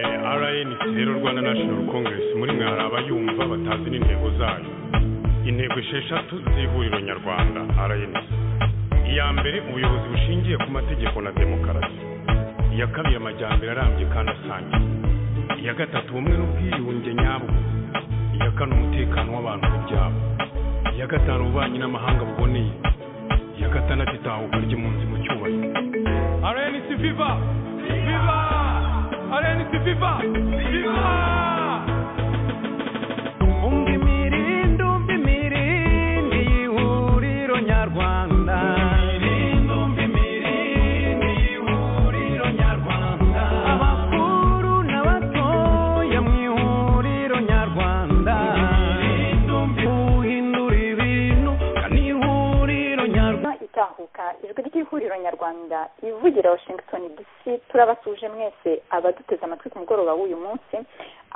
RNC rero Rwanda National Congress muri mwe hari abayumva batazi n'intego zayo intego esheshatu z'ihuriro nyarwanda RNC iya mbere ubuyobozi bushingiye ku mategeko na demokarasi iya kabiri amajyambere arambye kandi asangiye iya gatatu ubumwe n'ubwiyunge nyabwo iya kane umutekano w'abantu ku byabo iya gatanu ububanyi n'amahanga buboneye iya gatandatu itahuka ry'impunzi mu cyubahiro RNC viva viva RNC viva viva Tunga imirindi, umva imirindi y'ihuriro nyarwanda. Abakuru n'abatoya mu ihuriro nyarwanda. Uhindura ibintu, ni ihuriro nyarwanda. Inama itahuka ijwi ry'ihuriro nyarwanda ivugira washington dc turabasuje mwese abaduteze amatwi ku mugoroba w'uyu munsi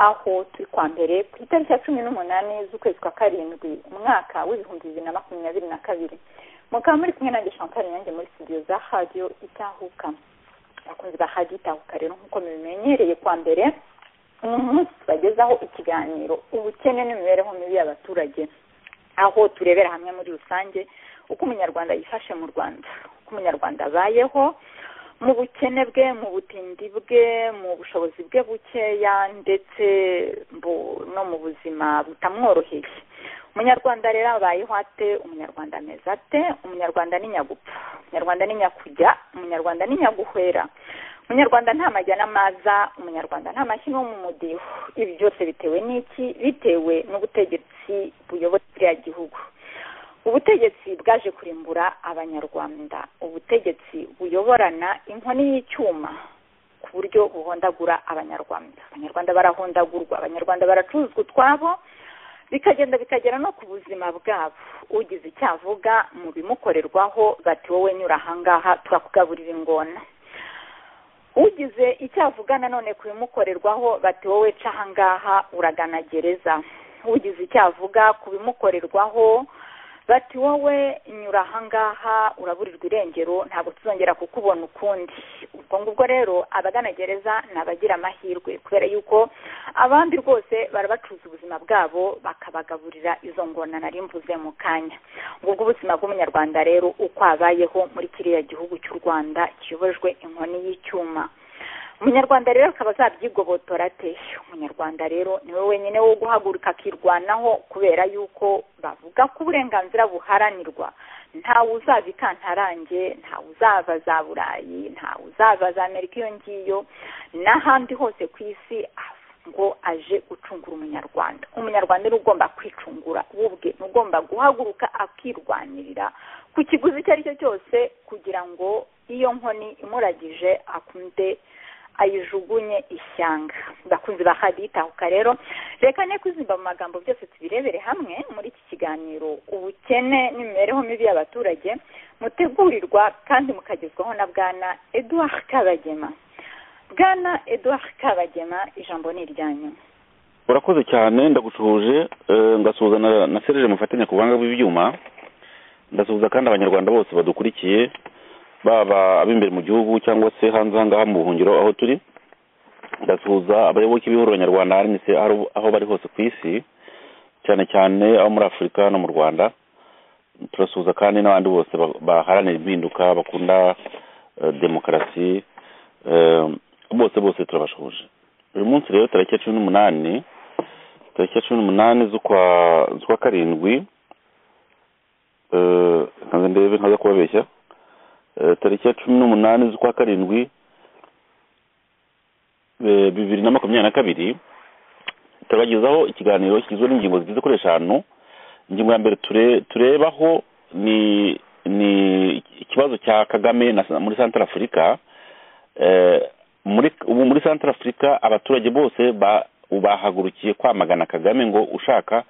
aho turi kwa mbere ku itariki ya cumi n'umunani z'ukwezi kwa karindwi umwaka w'ibihumbi bibiri na makumyabiri na kabiri mukaba muri kumwe nanjye chantal nyange muri studio za radio itahuka abakunzi ba radio itahuka rero nk'uko mubimenyereye kwa mbere uyu munsi tubagezaho ikiganiro ubukene n'imibereho mibi y'abaturage aho turebera hamwe muri rusange uko umunyarwanda yifashe mu rwanda uko umunyarwanda abayeho mu bukene bwe mu butindi bwe mu bushobozi bwe bukeya ndetse mbu no mu buzima butamworoheye umunyarwanda rero abayeho ate umunyarwanda ameze ate umunyarwanda ni nyagupfa umunyarwanda ni nyakujya umunyarwanda ni nyaguhwera umunyarwanda nta majya n'amaza umunyarwanda nta mashyi no mu mudiho ibi byose bitewe n'iki bitewe n'ubutegetsi buyoboye kiriya gihugu ubutegetsi bwaje kurimbura abanyarwanda ubutegetsi buyoborana inkoni y'icyuma ku buryo buhondagura abanyarwanda abanyarwanda barahondagurwa abanyarwanda baracuruzwa utwabo bikagenda bikagera no ku buzima bwabo ugize icyo avuga mu bimukorerwaho bati wowe nyura ahangaha turakugaburira ingona ugize icyo avuga nanone ku bimukorerwaho bati wowe ca ahangaha uragana gereza ugize icyo avuga ku bimukorerwaho bati wowe nyura ahangaha uraburirwa irengero ntabwo tuzongera kukubona ukundi ubwo ngubwo rero abagana gereza ni abagira amahirwe kubera yuko abandi rwose barabacuza ubuzima bwabo bakabagaburira izo ngona nari mvuze mu kanya ngubwo ubuzima bw'umunyarwanda rero uko abayeho muri kiriya gihugu cy'u rwanda kiyobojwe inkoni y'icyuma umunyarwanda rero akaba azabyigobotora ate umunyarwanda rero niwe wenyine wo guhaguruka akirwanaho kubera yuko bavuga ko uburenganzira buharanirwa ntawe uzava ikantarange ntawe uzava za burayi ntawe uzava za amerika iyo ngiyo n'ahandi hose ku isi ngo aje gucungura umunyarwanda umunyarwanda ni ugomba kwicungura we ubwe ni ugomba guhaguruka akirwanirira ku kiguzi icyo ari cyo cyose kugira ngo iyo nkoni imuragije akunde ayijugunye ishyanga bakunzi ba haditahuka rero reka ne kuzimba mu magambo byose tubirebere hamwe muri iki kiganiro ubukene n'imibereho mibi y'abaturage mutegurirwa kandi mukagezwaho na bwana edouard kabagema bwana edouard kabagema ijambo ni iryanyu urakoze cyane ndagusuhuje eh, ngasuhuza na, na serije mufatanya ku buhanga bw'ibyuma ndasuhuza kandi abanyarwanda bose badukurikiye baba ab'imbere mu gihugu cyangwa se hanze ahangaha mu buhungiro aho turi ndasuhuza abayoboke b'ihuriro nyarwanda rnc aho- aho bari hose ku isi cyane cyane abo muri afurika no mu rwanda turasuhuza kandi n'abandi bose ba- baharanira impinduka bakunda eh, demokarasi eh, bose bose turabashoje uyu munsi rero tariki ya cumi n'umunani tariki ya cumi n'umunani z'ukwa z'ukwa karindwi eh, nkaze ndebe nkaza kubabeshya Eh, tariki ya cumi n'umunani z'ukwa karindwi eh, bibiri na makumyabiri na kabiri turabagezaho ikiganiro kigizwe n'ingingo zigeze kuri eshanu ingingo ya mbere ture- turebaho ni ni ikibazo cya kagame na, muri santara afurika eh, muri ubu muri santara afurika abaturage bose ba- bahagurukiye kwamagana kagame ngo ushaka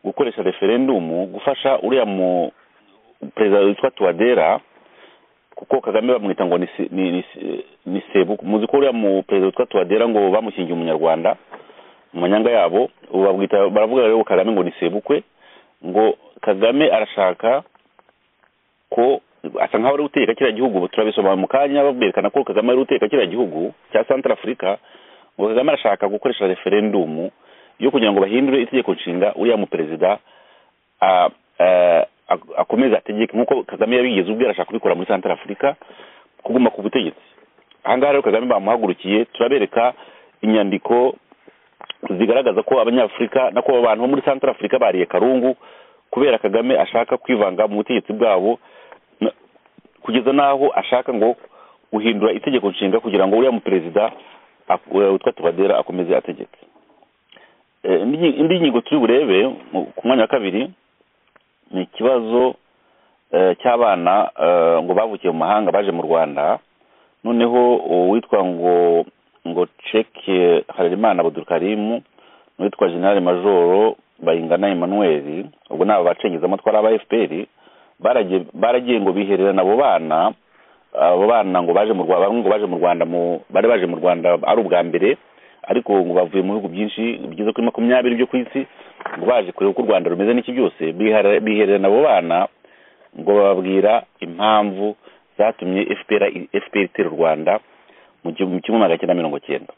gukoresha referendumu gufasha uriya mu perezida witwa tuwadera kuko kagame bamwita ngo ni se- ni- ni se- ni sebu muzi ko uriya mu perezida witwa tuwadera ngo bamushyingiye umunyarwanda mu manyanga yabo ubu babwita baravuga rero kagame ngo ni sebukwe ngo kagame arashaka ko asa nkaho ari guteka kiriya gihugu turabisoma mu kanya berekana ko kagame ari guteka kiriya gihugu cya santara afurika ngo kagame arashaka gukoresha referendumu yo kugira ngo bahindure itegeko nshinga uriya muperezida ah, eh, ak- akomeze ategeke nk'uko kagame yabigize ubwe arashaka kubikora muri santara afurika kuguma ku butegetsi ahangaha rero kagame bamuhagurukiye turabereka inyandiko zigaragaza ko abanyafurika nako abantu bo muri santara afurika bariye karungu kubera kagame ashaka kwivanga mu butegetsi bwabo na- kugeza n'aho ashaka ngo guhindura itegeko nshinga kugira ngo uriya muperezida ak- witwa tubadera akomeze ategeke Eh, indi nyi- indi ngingo turi burebe mu- ku mwanya wa kabiri ni ikibazo eh, cy'abana eh, ngo bavukiye mu mahanga baje mu rwanda noneho uwitwa ngo ngo ceke harerimana abudurukarimu n'uwitwa generale majoro bayingana emmanuel ubwo ni aba bacengezamo twari aba fpr baragiye baragiye ngo bihererane abo bana abo bana ngo baje mu rwanda bamwe ngo baje mu rwanda mu bari baje mu rwanda ari ubwa mbere ariko ngo bavuye mu bihugu byinshi bigeze kuri makumyabiri byo ku isi ngo baje kureba uko u rwanda rumeze n'iki byose bihara- bihererana abo bana ngo bababwira impamvu zatumye fpr fpr itera u rwanda mu gihumbi kimwe magana cyenda mirongo cyenda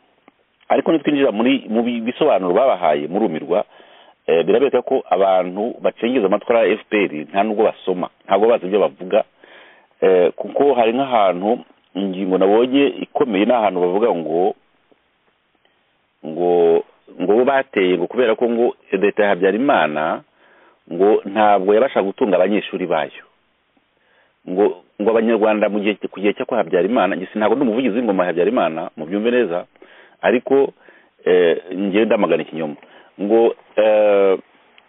ariko nitwinjira muri mu bi- bisobanuro babahaye murumirwa eh, birabeka ko abantu bacengeza amatwara ya fpr nta nubwo basoma ntabwo bazi ibyo bavuga eh, kuko hari nk'ahantu ingingo nabonye ikomeye ni ahantu bavuga ngo ngo ngo bo bateye ngo kubera ko ngo leta ya habyarimana ngo ntabwo yabashaga gutunga abanyeshuri bayo ngo ngo abanyarwanda mu gihe ku gihe cyo kwa habyarimana njye ntabwo ndi umuvugizi w'ingoma ya habyarimana mubyumve neza ariko eh, njyewe ndamagana ikinyoma ngo eh,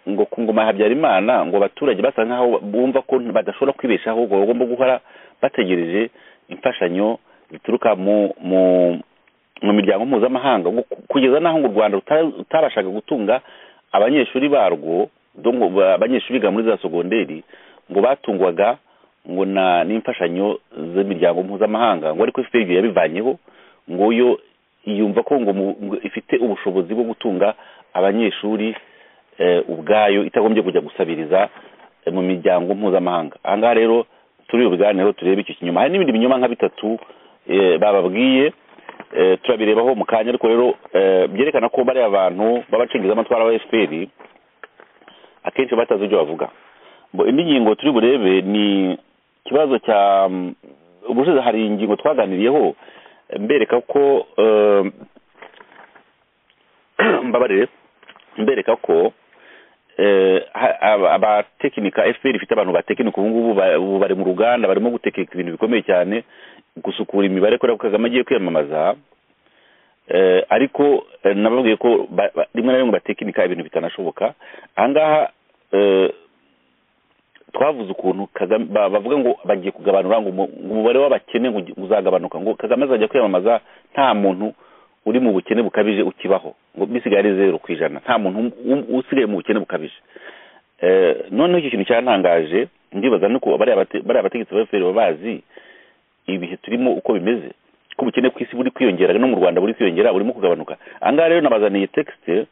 ngo ku ngoma ya habyarimana ngo abaturage basa nkaho bumva ko badashobora kwibeshaho ngo bagomba guhora bategereje imfashanyo zituruka mu mu mu miryango mpuzamahanga ngo ku- kugeza n'aho ngo u rwanda ruta- rutabashaga gutunga abanyeshuri barwo donc ba- abanyeshuri biga muri za sogonderi ngo batungwaga ngo na n'imfashanyo z'imiryango mpuzamahanga ngo ariko fpr ibyo yabivanyeho ngo yo yumva ko ngo mu- ngo ifite ubushobozi bwo gutunga abanyeshuri eh, ubwayo itagombye kujya gusabiriza eh, mu miryango mpuzamahanga ahangaha rero turi bubiganiro turebe icyo kinyoma hari n'ibindi binyoma nka bitatu eh, bababwiye eh, turabirebaho mu kanya ariko rero eh, byerekana ko bariya bantu b'abacengeza amatwara ba fpr akenshi batazi ibyo bavuga Bo, indi ngingo turi burebe ni ikibazo cya mm, ubushize hari ingingo twaganiriyeho eh, mbereka ko eh, mbabarire mbereka ko eh, ha- aba- abatekinika fpr ifite abantu batekinika ubu ngubu ba- ubu bari mu ruganda barimo gutekinika ibintu bikomeye cyane gusukura imibare kubera ko kagame agiye kwiyamamaza eh, ariko eh, nababwiye ko ba- ba- rimwe na rimwe batekinika ibintu bitanashoboka ahangaha eh, twavuze ukuntu Kagame- ba- bavuga ngo bagiye kugabanura ngo umu- ngo umubare w'abakene ngo ugi- uzagabanuka ngo kagame azajya kwiyamamaza nta muntu uri mu bukene bukabije ukibaho ngo bisigaye ari zeru ku ijana nta muntu um- um- usigaye mu bukene bukabije Eh, noneho icyo kintu cyarantangaje ndibaza nuko bariya bate- bariya bategetsi ba fpr baba bazi ibihe turimo uko bimeze ko ubukene ku isi buri kwiyongera no mu rwanda buri kwiyongera burimo kugabanuka ahangaha rero nabazaniye texite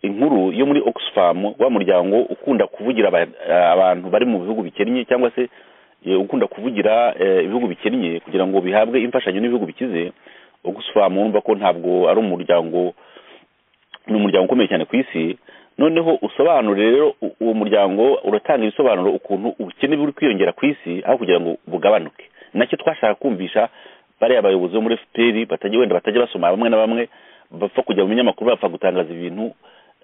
inkuru yo muri oxfam wa muryango ukunda kuvugira aba- abantu bari mu bihugu bikennye cyangwa se eh, ukunda kuvugira eh, ibihugu bikennye kugira ngo bihabwe imfashanyo n'ibihugu bikize oxfam wumva ko ntabwo ari umuryango ni umuryango ukomeye cyane ku isi noneho usobanure rero u- uwo muryango uratanga ibisobanuro ukuntu ubukene buri kwiyongera ku isi aho kugira ngo bugabanuke nacyo twashaka kumvisha bariya bayobozi bo muri fpr batajya wenda batajya basoma bamwe na bamwe bapfa kujya mu binyamakuru bapfa gutangaza ibintu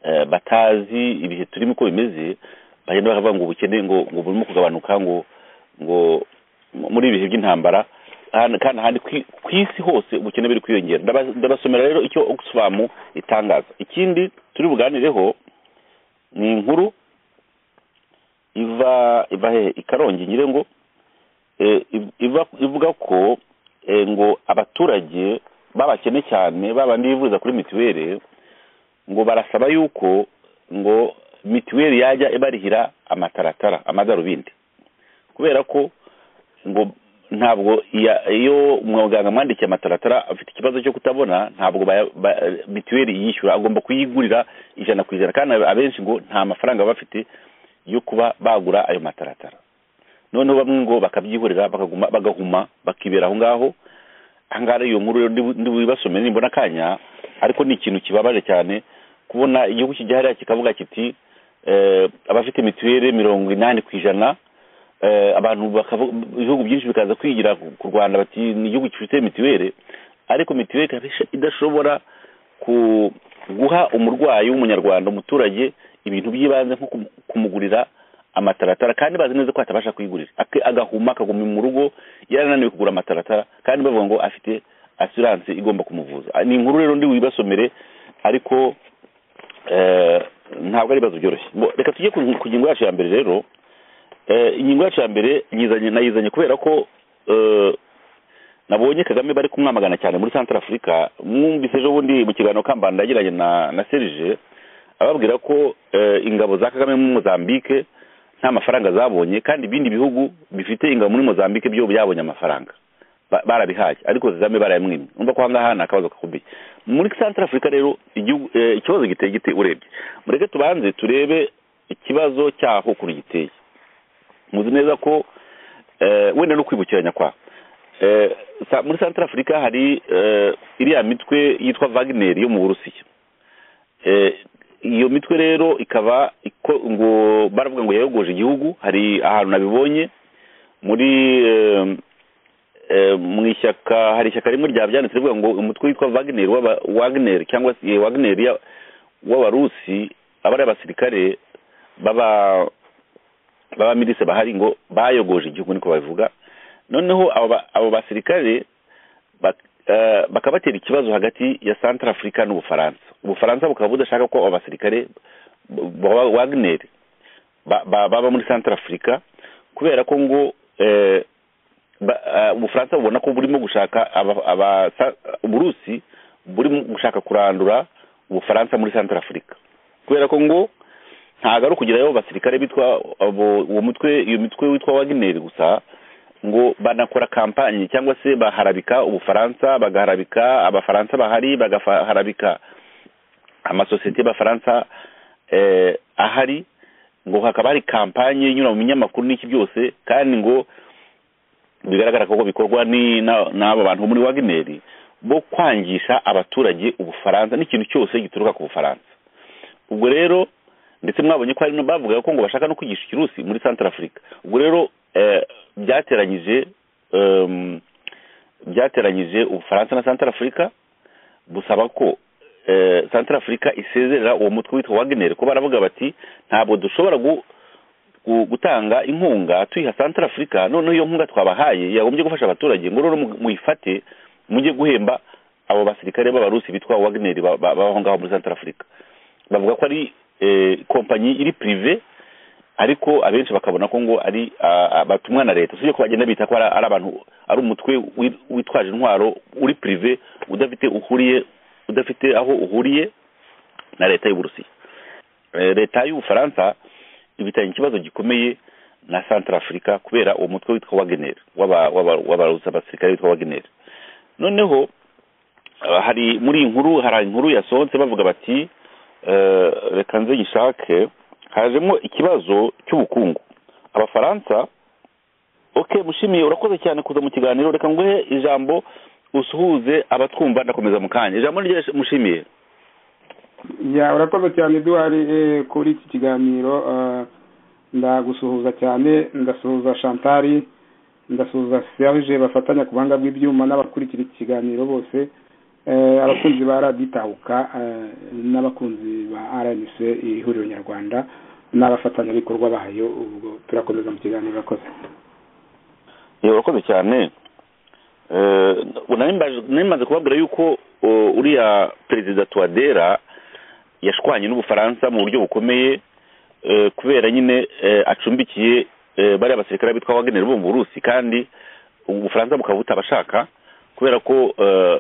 eh, batazi ibihe turimo uko bimeze bagenda bakavuga ngo ubukene ngo ngo burimo kugabanuka ngo ngo muri ibihe by'intambara Ahan- kandi ahandi ku- ku isi hose ubukene buri kwiyongera Ndaba- ndabasomera rero icyo oxfam itangaza ikindi turi buganireho ni inkuru iva iva hehe i karongi nyire ngo eh, iv- iva ivuga ko eh, ngo abaturage babakene cyane babandi bivuza kuri mituweli ngo barasaba yuko ngo mituweli yajya ibarihira amataratara amadarubindi kubera ko ngo ntabwo iya- iyo umuganga amwandikiye amataratara afite ikibazo cyo kutabona ntabwo baya- ba- mituweli yishyura agomba kuyigurira ijana ku ijana kandi abenshi ngo nta mafaranga baba bafite yo kuba bagura ayo mataratara noneho bamwe ngo bakabyihorera bakaguma bagahuma bakibera aho ngaho ahangaha rero iyo nkuru rero ndi bu- ndi bubibasomere nimbona akanya ariko ni ikintu kibabaje cyane kubona igihugu kijya hariya kikavuga kiti eh, abafite mituweli mirongo inani ku ijana eh, abantu bakavu- ibihugu byinshi bikaza kwigira ku- ku rwanda bati ni igihugu gifite mituweli ariko mituweli ikaba isha- idashobora ku- guha umurwayi w'umunyarwanda umuturage ibintu by'ibanze nko kumu- kumugurira amataratara kandi bazi neza ko atabasha kuyigurira Ake- agahuma akaguma mu rugo yarananiwe kugura amataratara kandi bavuga ngo afite asiranse igomba kumuvuza Ah, ni inkuru rero ndi wibasomere ariko eh, ntabwo ari ibibazo byoroshye Bo- reka tujye ku ku ngingo yacu ya mbere rero Eh, ingingo yacu ya mbere nyizanye nayizanye kubera ko eh, nabonye kagame bari kumwamagana cyane muri centre afurika mwumvise ejo bundi mu kiganiro kambanda yagiranye na na serije ababwira ko eh, ingabo za kagame muri mozambique nta mafaranga zabonye kandi ibindi bihugu bifite ingabo muri mozambique byo byabonye amafaranga Ba- barabihaye ariko kagame barayamwimye umva ko ahangaha ni akabazo gakomeye muri centre afurika rero igihugu eh, ikibazo giteye gite urebye mureke tubanze turebe ikibazo cyaho ukuntu giteye muzi neza ko eh, wenda no kwibukiranya kwa eh, sa- muri centre africa hari eh, iriya mitwe yitwa wagner yo mu burusiya eh, iyo mitwe rero ikaba iko ngo baravuga ngo yayogoje igihugu hari ahantu nabibonye muri eh, eh, mu ishyaka hari ishyaka rimwe ryabyanditse rivuga ngo umutwe witwa wagner w'aba wagner cyangwa se eh, wagner ya- w'abarusi aba ari abasirikare baba baba mirise bahari ngo bayogoje igihugu niko babivuga noneho abo ba- abo basirikare bak- eh, bakaba batera ikibazo hagati ya centre africa n'ubufaransa ubufaransa bukaba budashaka ko abo basirikare b- ba wagner ba- ba- baba muri centre africa kubera ko ngo eh, ba- eh, ubufaransa bubona ko burimo gushaka aba- aba- sa- uburusi burimo gushaka kurandura ubufaransa muri centre africa kubera ko ngo ntabwo ari ukugerayo basirikare bitwa abo- uwo mutwe iyo mitwe witwa wagineri gusa ngo banakora kampanye cyangwa se baharabika ubufaransa bagaharabika abafaransa bahari bagaharabika amasosiyete y'abafaransa eh, ahari ngo hakaba hari kampanye inyura mu binyamakuru n'iki byose kandi ngo bigaragara ko bikorwa ni na- n'abo bantu bo muri wagineri bo kwangisha abaturage ubufaransa n'ikintu cyose gituruka ku bufaransa ubwo rero ndetse mwabonye ko hari no bavugaga ko ngo bashaka no kwigisha ikirusi muri centre africa ubwo rero eh, byateranyije em, byateranyije ubufaransa na centre africa busaba ko eh, centre africa isezerera uwo mutwe witwa wagner ko baravuga bati ntabwo dushobora gu- gu- gutanga inkunga tuyiha centre africa noneho iyo nkunga twabahaye yagombye gufasha abaturage ngo rero mu- muyifate mujye guhemba abo basirikare b'abarusi bitwa wagner ba- ba- babaho ngaho muri centre africa bavuga ko ari eh, kompanyi iri prive ariko abenshi bakabona ko ngo ari ah, ah, batumwa na leta sibyo ko bagenda bita ko ari ari abantu ari umutwe wi- witwaje intwaro uri prive udafite uhuriye udafite aho uhuriye na leta y'uburusiya Eh, leta y'ubufaransa ibitanye ikibazo gikomeye na centre africa kubera uwo mutwe witwa wagener w'abarusi abasirikare witwa wagener noneho ah, hari muri iyi nkuru hari inkuru yasohotse bavuga bati eh, reka nze nyishake hajemo ikibazo cy'ubukungu abafaransa ok mushimiye urakoze cyane kuza mu kiganiro reka nguhe ijambo usuhuze abatwumva ndakomeza mu kanya ijambo ni rye mushimiye ya urakoze cyane duhari eh, kuri iki kiganiro eh, ndagusuhuza cyane ndasuhuza shantari ndasuhuza serge bafatanya ku buhanga bw'ibyuma n'abakurikira iki kiganiro bose eh, abakunzi ba radiyo itahuka eh, n'abakunzi ba rnc ihuriro nyarwanda n'abafatanyabikorwa bayo ubwo turakomeza mu kiganiro urakoze Yego, urakoze cyane Eh, nari mbaje- nari maze kubabwira yuko uh, uriya perezida tuwadera yashwanye n'ubufaransa mu buryo bukomeye eh, kubera nyine eh, acumbikiye eh, bariya basirikare bitwa wagenera bo mu burusi kandi ubufaransa bukaba butabashaka kubera ko eh,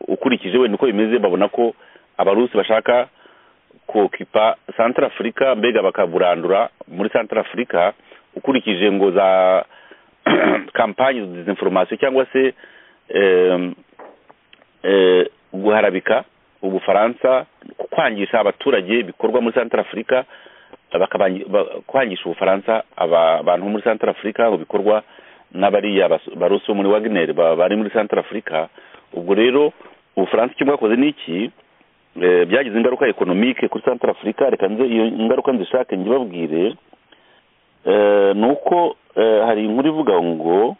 ukurikije wenda uko bimeze babona ko abarusi bashaka kokipa centre africa mbega bakaburandura muri centre africa ukurikije ngo za kampanye de desinformation cyangwa se em, eh, guharabika ubufaransa kwangisha abaturage bikorwa muri centre africa bakabangi- ba- kwangisha ubufaransa aba- abantu bo muri centre africa ngo bikorwa n'abariya bas- barusi bo muri wagner ba- bari muri centre africa ubwo rero ubufaransa icyo bwakoze ni iki Eh, byagize ingaruka ekonomike kuri santara afurika reka nze iyo ngaruka nzishake njye eh ni uko eh, hari inkuru ivuga ngo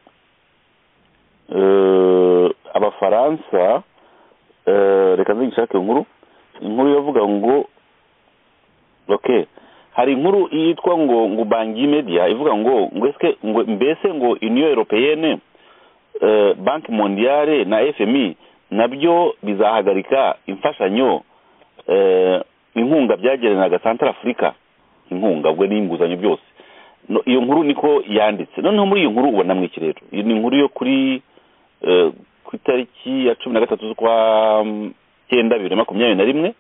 eh, abafaransa eh, reka nze ngishake iyo nkuru inkuru yavuga ngo okay hari inkuru yitwa ngo ngo banki media ivuga ngo ngo eske ngo mbese ngo union européenne eh, banki mondiale na fmi nabyo bizahagarika imfashanyo eh, inkunga byagerenaga santara afurika inkunga ubwo n'inguzanyo byose No, iyo nkuru niko yanditse noneho muri iyo nkuru ubona mu iki rero iyo ni inkuru yo kuri eh, ku itariki ya cumi na gatatu z'ukwa mm, cyenda bibiri na makumyabiri na rimwe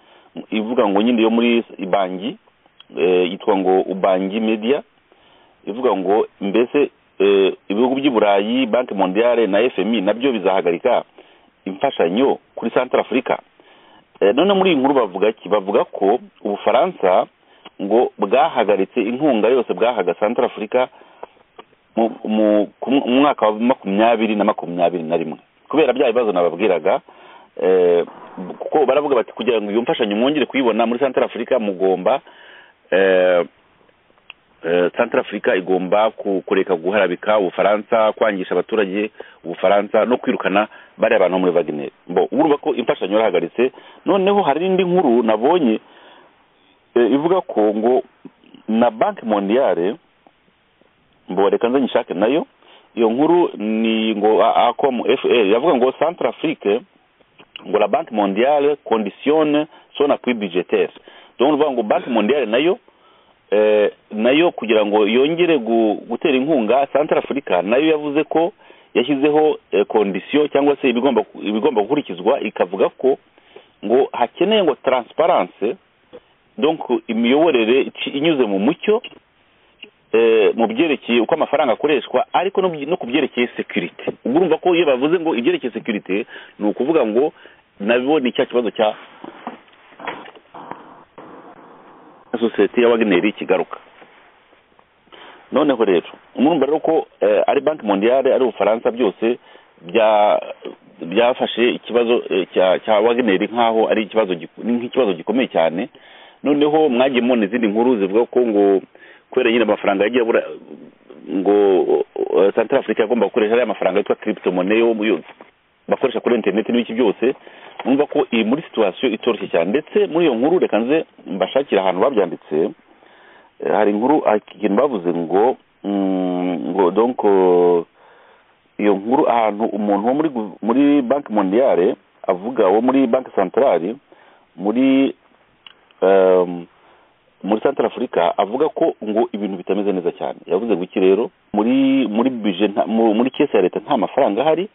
ivuga ngo nyine yo muri banki eh, yitwa ngo ubangi media ivuga ngo mbese eh, ibihugu by'i burayi banki mondiale na fmi nabyo bizahagarika imfashanyo kuri santara afurika Eh, none muri iyi nkuru bavuga ki bavuga ko ubufaransa ngo bwahagaritse inkunga yose bwahaga santara afurika mu- mu ku- mu mwaka wa makumyabiri na makumyabiri na rimwe kubera bya bibazo nababwiraga eh, kuko baravuga bati kugira ngo iyo mfashanyo mwongere kuyibona muri santara afurika mugomba eh, eh, santara afurika igomba ku- kureka guharabika ubufaransa kwangisha abaturage ubufaransa no kwirukana bariya abantu bo muri wagineri bo urumva ko imfashanyo yarahagaritse noneho hari n'indi nkuru nabonye eh, ivuga ko ngo na banki mondiale mbo reka nze nyishake nayo iyo nkuru ni ngo acom fr yavuga ngo centre afrique ngo la banque mondiale conditionne son appui budgetaire donc uvuga ngo banki mondiale nayo eh, nayo kugira ngo yongere gu- gutera inkunga centre africa nayo yavuze ko yashyizeho eh, condition cyangwa se ibigomba ibigomba gukurikizwa ikavuga ko ngo hakeneye ngo transparence donc imiyoborere ici- inyuze mu mucyo eh, mu byerekeye uko amafaranga akoreshwa ariko no mu- no ku byerekeye security ubwo urumva ko iyo bavuze ngo ibyerekeye security ni ukuvuga ngo nabo ni cya kibazo cya sosiyete ya wageneri kigaruka noneho rero murumva rero ko eh, ari banki mondiale ari ubufaransa byose bya byafashe ikibazo eh, cya cya wageneri nk'aho ari ikibazo giku- ni nk'ikibazo gikomeye cyane noneho mwagiye mubona izindi nkuru zivuga ko ngo kubera nyine amafaranga yagiye abura ngo eh, central africa yagomba gukoresha ariya mafaranga yitwa crypto money yo mu- yo- bakoresha kuri interineti n'ibiki byose numva ko iyi muri situwasiyo itoroshye cyane ndetse muri iyo nkuru reka nze mbashakira ahantu babyanditse Eh, hari inkuru ah, ikintu bavuze ngo mm, ngo donc eh, iyo nkuru ahantu umuntu wo muri gu- muri banki mondiale avuga wo muri banki centrale muri em, muri central africa avuga ko ngo ibintu bitameze neza cyane yavuze ngo iki rero muri muri bije muri kese ya leta nta mafaranga ahari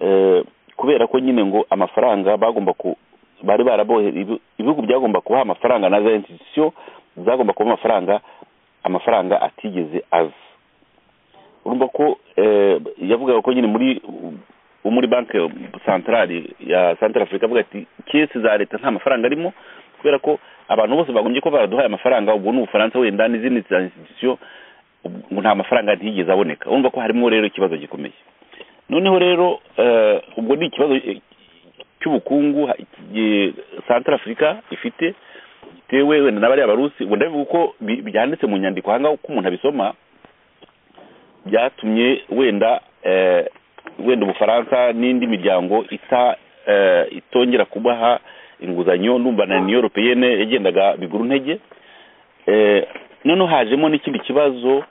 eh, kubera ko nyine ngo amafaranga bagomba ku bari barabohe ibi- ibihugu byagomba kubaha amafaranga na za institution zagomba kuba amafaranga amafaranga atigeze aza urumva ko eh, yavugaga ko nyine muri wo muri banki santarari ya santara afurika avuga ati kesi za leta nta mafaranga arimo kubera ko abantu bose bagombye ko baraduhaye amafaranga ubu ni ubufaransa wenda n'izindi za institution ngo nta mafaranga ntiyigeze aboneka urumva ko harimo rero ikibazo gikomeye noneho rero eh, ubwo ni ikibazo eh, cy'ubukungu ha- eh, santara afurika ifite gitewe wenda n'abariya barusi ubwo ndabivuga uko bi- byanditse mu nyandiko ahangaha uko umuntu abisoma byatumye wenda eh, wenda ubufaransa n'indi miryango ita eh, itongera kubaha inguzanyo numva na niyo europeyene yagendaga biguru ntege eh, noneho hajemo n'ikindi kibazo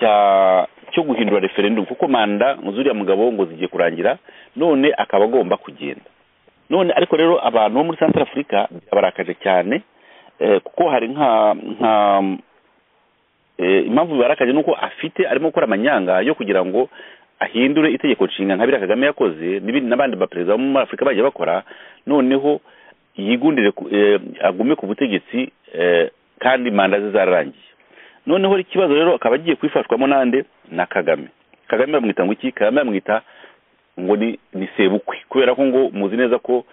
cya cyo guhindura referendum kuko manda ngo zuriya mugabo ngo zigiye kurangira none akaba agomba kugenda none ariko rero abantu bo muri central africa barakaje cyane eh, kuko hari nka nka eh, impamvu bibarakaje nuko afite arimo gukora amanyanga yo kugira ngo ahindure itegeko nshinga nka biriya kagame yakoze n'ibindi n'abandi baperezida bo muri afurika bagiye bakora noneho yigundire ku- eh, agume ku butegetsi eh, kandi manda ze zararangiye noneho ikibazo rero akaba agiye kwifashwamo n'ande na kagame kagame bamwita ngo iki kagame bamwita ngo ni ni sebukwe kubera ko ngo muzi neza ko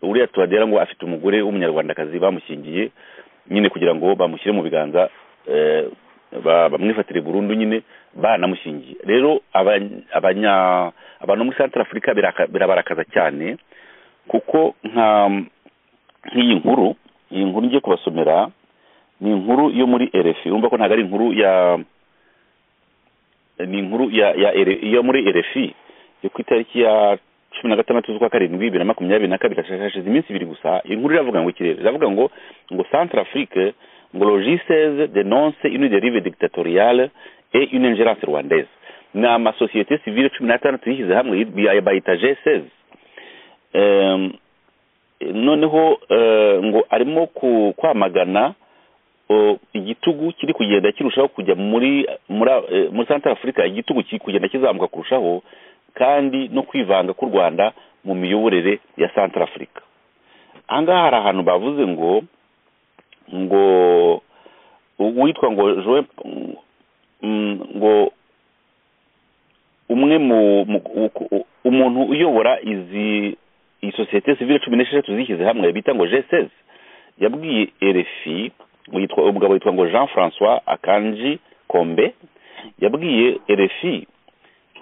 uriya tuwadera ngo afite umugore w'umunyarwandakazi bamushyingiye nyine kugira ngo bamushyire mu biganza eh, ba- bamwifatire burundu nyine banamushyingiye rero abanya- abanya- abantu bo muri santara afurika birabarakaza cyane kuko nka nk'iyi nkuru iyi nkuru ngiye kubasomera ni inkuru yo muri erefi urumva ko ntabwo ari inkuru ya ni inkuru ya ya RFI yo muri erefi yo ku itariki ya cumi na gatandatu z'ukwa karindwi bibiri na makumyabiri na kabiri hashize iminsi ibiri gusa iyi nkuru iravuga ngo ikirere iravuga ngo ngo centre afrique ngo logiseze denonce une derive dictatoriale et une ingerence rwandaise ni amasosiyete sivile cumi n'atandatu yishyize hamwe ya- bayita g16 Em, noneho eh, ngo arimo ku- kwamagana o, igitugu kiri kugenda kirushaho kujya muri muri eh, muri centre africa igitugu kiri kugenda kizamuka kurushaho kandi no kwivanga k'u rwanda mu miyoborere ya centre africa ahangaha hari ahantu bavuze ngo ngo uwitwa ngo Joe mm, ngo umwe mu mu- u- u- umuntu uyobora izi iyi sosiyete sivile cumi n'esheshatu zishyize hamwe bita ngo g yabwiye rfi ngo yitwa umugabo witwa ngo jean francois akanji kombe yabwiye rfi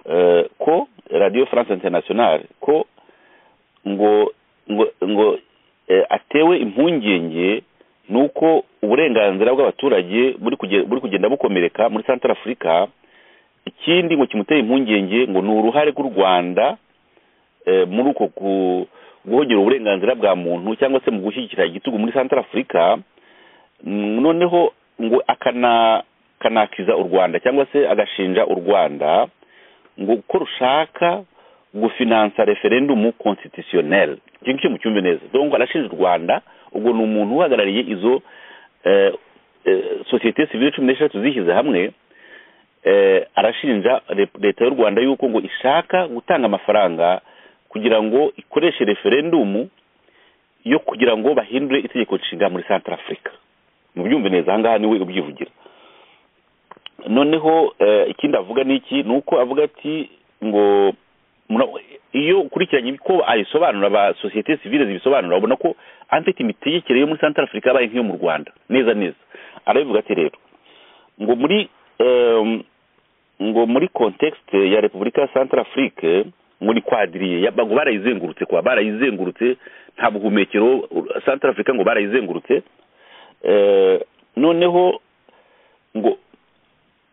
eh, ko radio france international ko ngo ngo ngo eh, atewe impungenge nuko uburenganzira bw'abaturage buri kuge- buri kugenda bukomereka muri centre africa ikindi ngo kimuteye impungenge ngo ni uruhare rw'u rwanda eh, muri uko ku- guhogera uburenganzira bwa muntu cyangwa se mu gushyigikira igitugu muri centre africa Mm, noneho ngo akana kanakiza u rwanda cyangwa se agashinja u rwanda ngo ko rushaka gufinansa referendumu constitutionnel icyo ngicyo mucyumve neza donc arashinja u rwanda ubwo ni umuntu uhagarariye izo eh, eh, sosiyete sivile cumi n'eshatu zishyize hamwe eh, arashinja Re- leta y'u rwanda yuko ngo ishaka gutanga amafaranga kugira ngo ikoreshe referendumu yo kugira ngo bahindure itegeko nshinga muri centre africa mubyumve neza ahangaha niwe ubyivugira noneho eh, ikindi avuga ni iki ni uko avuga ati ngo mura- iyo ukurikiranye uko ayisobanura ba sosiyete sivile zibisobanura ubona ko anfite imitegekere yo muri centre africa yabaye nk'iyo mu rwanda neza neza arabivuga ati rero ngo muri em, ngo muri contexte ya repubulika ya centre afrique ngo ni kwadiriye ya- ngo barayizengurutse kwa barayizengurutse nta buhumekero u- centre africa ngo barayizengurutse Eh, noneho ngo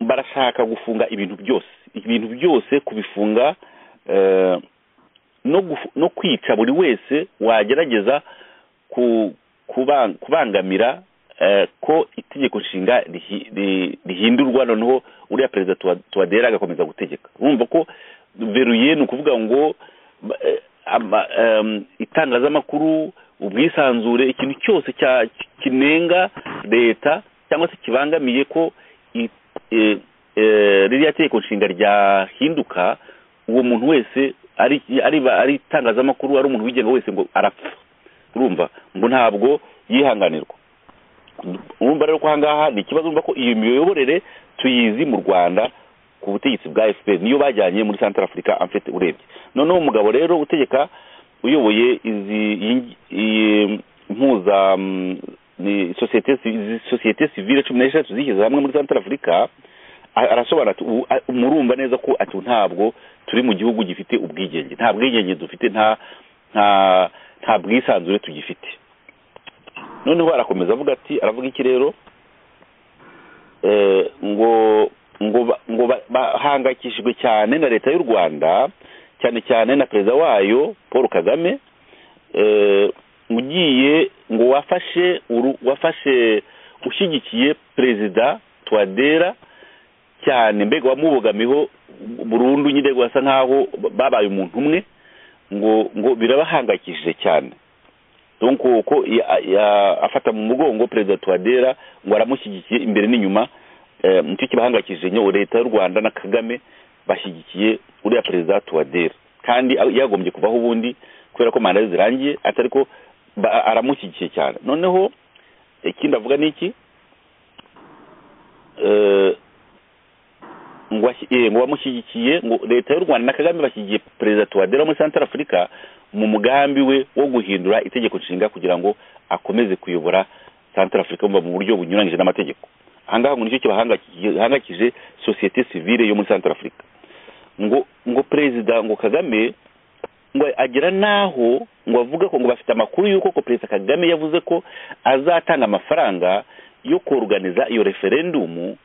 barashaka gufunga ibintu byose ibintu byose kubifunga eh, no gufu- no kwica buri wese wagerageza ku- kuba- kubangamira eh, ko itegeko nshinga rihi- ri- rihindurwa noneho uriya perezida Tuwa- tuwadera agakomeza gutegeka urumva ko veruye ni ukuvuga ngo ba- eh, ama- em, itangazamakuru ubwisanzure ikintu cyose cya- kinenga leta cyangwa se kibangamiye ko i- eh, eh, ririya tegeko nshinga ryahinduka uwo muntu wese ari ari ari itangazamakuru ari umuntu wigenga wese ngo arapfa urumva ngo ntabwo yihanganirwa urumva rero ko ahangaha ni ikibazo urumva ko iyo miyoborere tuyizi mu rwanda ku butegetsi bwa fpr niyo bajyanye muri centre africa amfite urebye noneho umugabo rero utegeka uyoboye izi iyi- iyi mpuza mm, ni sosiyete si- izi sosiyete sivile cumi n'eshatu zishyize hamwe muri centre africa a- arasobanura ati ubu a- murumva neza ko ati ntabwo turi mu gihugu gifite ubwigenge nta bwigenge dufite nta nta nta bwisanzure tugifite noneho arakomeza avuga ati aravuga iki rero Eh, ngo ngo ba- ngo ba- bahangayikishijwe cyane na leta y'u rwanda cyane cyane na perezida wayo paul kagame eh, ugiye ngo wafashe uru- wafashe ushyigikiye perezida twadera cyane mbega wamubogamiho burundu nyine wasa nkaho babaye umuntu umwe ngo ngo birabahangayikishije cyane donc ko ya- ya- afata mu mugongo perezida twadera ngo aramushyigikiye imbere n'inyuma eh, nicyo kibahangayikishije nyo leta y'u rwanda na kagame bashyigikiye uriya perezida twadera kandi a- yagombye kuvaho ubundi kubera ko manda ze zirangiye atari ko ba- aramushyigikiye cyane noneho ikindi avuga ni iki Eh, ngo washyi- eh, ngo bamushyigikiye ngo leta y'u rwanda na kagame bashyigiye perezida tuwadera wo muri centre africa mu mugambi we wo guhindura itegeko nshinga kugira ngo akomeze kuyobora centre africa mu buryo bunyuranyije n'amategeko ahangaha ngo nicyo kibahangakije sosiyete sivile yo muri centre africa ngo ngo perezida ngo kagame ngo agera n'aho ngo avuga ko ngo bafite amakuru y'uko ko perezida kagame yavuze ko azatanga amafaranga yo koruganiza iyo referendumu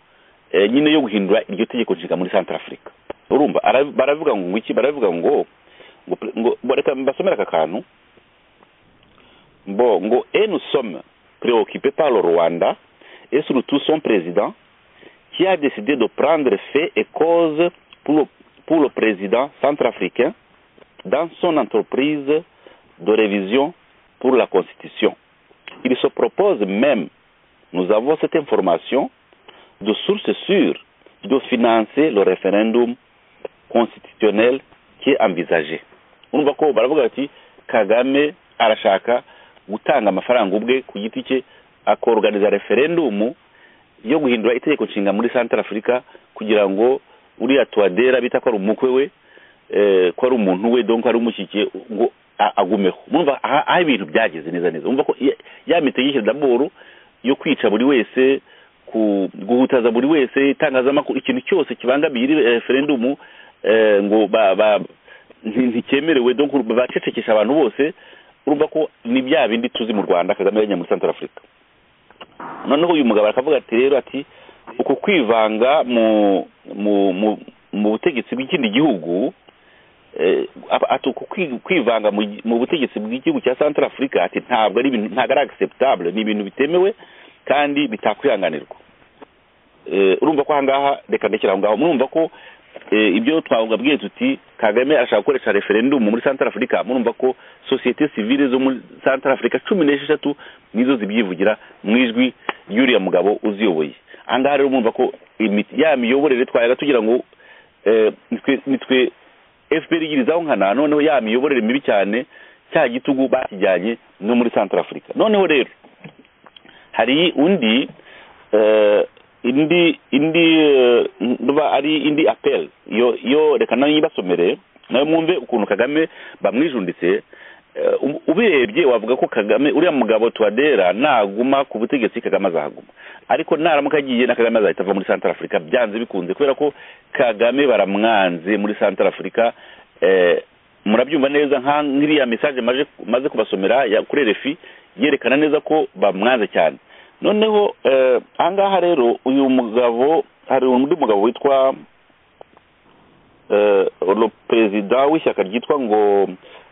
nyine yo guhindura iryo tegeko nshinga muri santarafurika urumva baravuga ngo iki baravuga ngo ngo reka mbasomere aka kantu bon ngo et nous sommes préoccupés par le Rwanda et surtout son président qui a décidé de prendre fait et cause pour le, pour le président centrafricain dans son entreprise de révision pour la Constitution. Il se propose même, nous avons cette information, de sources sûres, de financer le référendum constitutionnel qui est envisagé. urumva ko baravuga bati kagame arashaka gutanga amafaranga ubwe ku giti cye akoruganiza referendumu yo guhindura itegeko nshinga muri santara afurika kugira ngo uriya tuwadera bita ko ari umukwe we ko ari umuntu we donko ari umushyigikiye ngo agumeho mwumva aho ibintu byageze neza neza mwumva ko ya mitegeko daboro yo kwica buri wese guhutaza buri wese itangazamakuru ikintu cyose kibangamiye iri referendumu ngo ntikemerewe donko bacecekesha abantu bose urumva ko ni bya bindi tuzi mu rwanda kagame yajya muri santara afurika noneho uyu mugabo akavuga ati rero ati uku kwivanga mu mu butegetsi bw'ikindi gihugu ati uku kwivanga mu butegetsi bw'igihugu cya santara afurika ati ntabwo ari ibintu ntabwo ari agiseptabule ni ibintu bitemewe kandi bitakwihanganirwa urumva ko ahangaha reka ndekera aho ngaho murumva ko ibyo twababwiye tuti kagame arashaka gukoresha referendumu muri santara afurika murumva ko sosiyete sivire zo muri santara afurika cumi n'esheshatu nizo zibyivugira mu ijwi y'uriya mugabo uziyoboye ahangaha rero murumva ko ya miyoborere twayaga tugira ngo nitwe fpr igirizaho nkana noneho ya miyoborere mibi cyane cya gitugu bakijyanye no muri santara afurika noneho rero hari undi indi indi nduba ari indi apel yo yo reka nayo yibasomere nayo mwumve ukuntu kagame bamwijunditse ubirebye wavuga ko kagame uriya mugabo tuwadera naguma ku butegetsi kagame azahaguma ariko naramuka agiye na kagame azahita ava muri santara afurika byanze bikunze kubera ko kagame baramwanze muri santara afurika murabyumva neza nk'iriya mesaje maze kubasomera kuri refi yerekana neza ko bamwanze cyane noneho ahangaha rero uyu mugabo hari undi mugabo witwa perezida w'ishyaka ryitwa ngo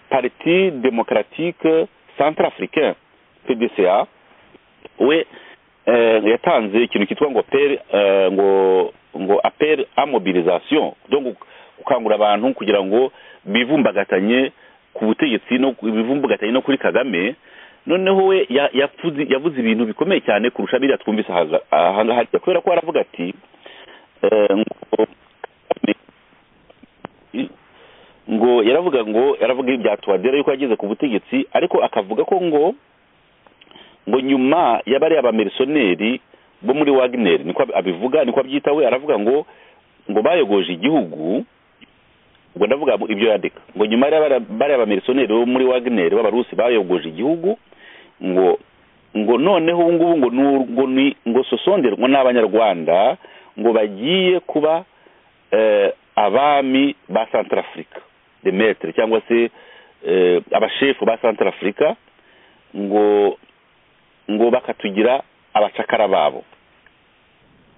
pariti demokaratike santara afurika pdca we yatanze ikintu cyitwa ngo peri ngo ngo aperi amobilizasiyo gukangurira abantu kugira ngo bivumbagatanye ku butegetsi no bivumbagatanye no kuri kagame noneho we yavuze ibintu bikomeye cyane kurusha biriya twumvise ahangaha kubera ko aravuga ati ngo yaravuga ngo yaravuga ibya tuwadera yuko yageze ku butegetsi ariko akavuga ko ngo ngo nyuma y'abariya abamirisoneri bo muri wagineri niko abivuga niko abyita we aravuga ngo ngo bayogoje igihugu ubwo ndavuga ibyo yandika ngo nyuma y'abariya abamirisoneri bo muri wagineri b'abarusi bayogoje igihugu ngo ngo noneho ubu ngubu ngo ngo ni ngo sosonderwa n'abanyarwanda ngo bagiye kuba abami ba santara afurika demetere cyangwa se abashefu ba santara afurika ngo ngo bakatugira abacakara babo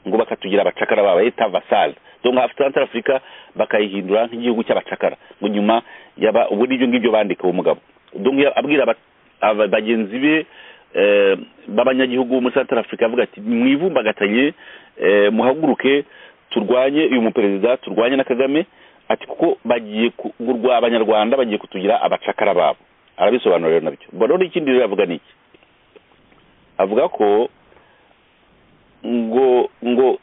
ngo bakatugira abacakara babo leta vasale dore nka santara afurika bakayihindura nk'igihugu cy'abacakara ngo nyuma yaba ubu n'ibyo ngibyo bandika uwo mugabo abwira bagenzi be b'abanyagihugu bo muri santara afurika avuga ati mwivumbagatanye muhaguruke turwanye uyu muperezida turwanye na kagame ati kuko bagiye kugurwa abanyarwanda bagiye kutugira abacakara babo arabisobanura rero nabyo mbona rero ikindi rero avuga ni iki avuga ko ngo ngo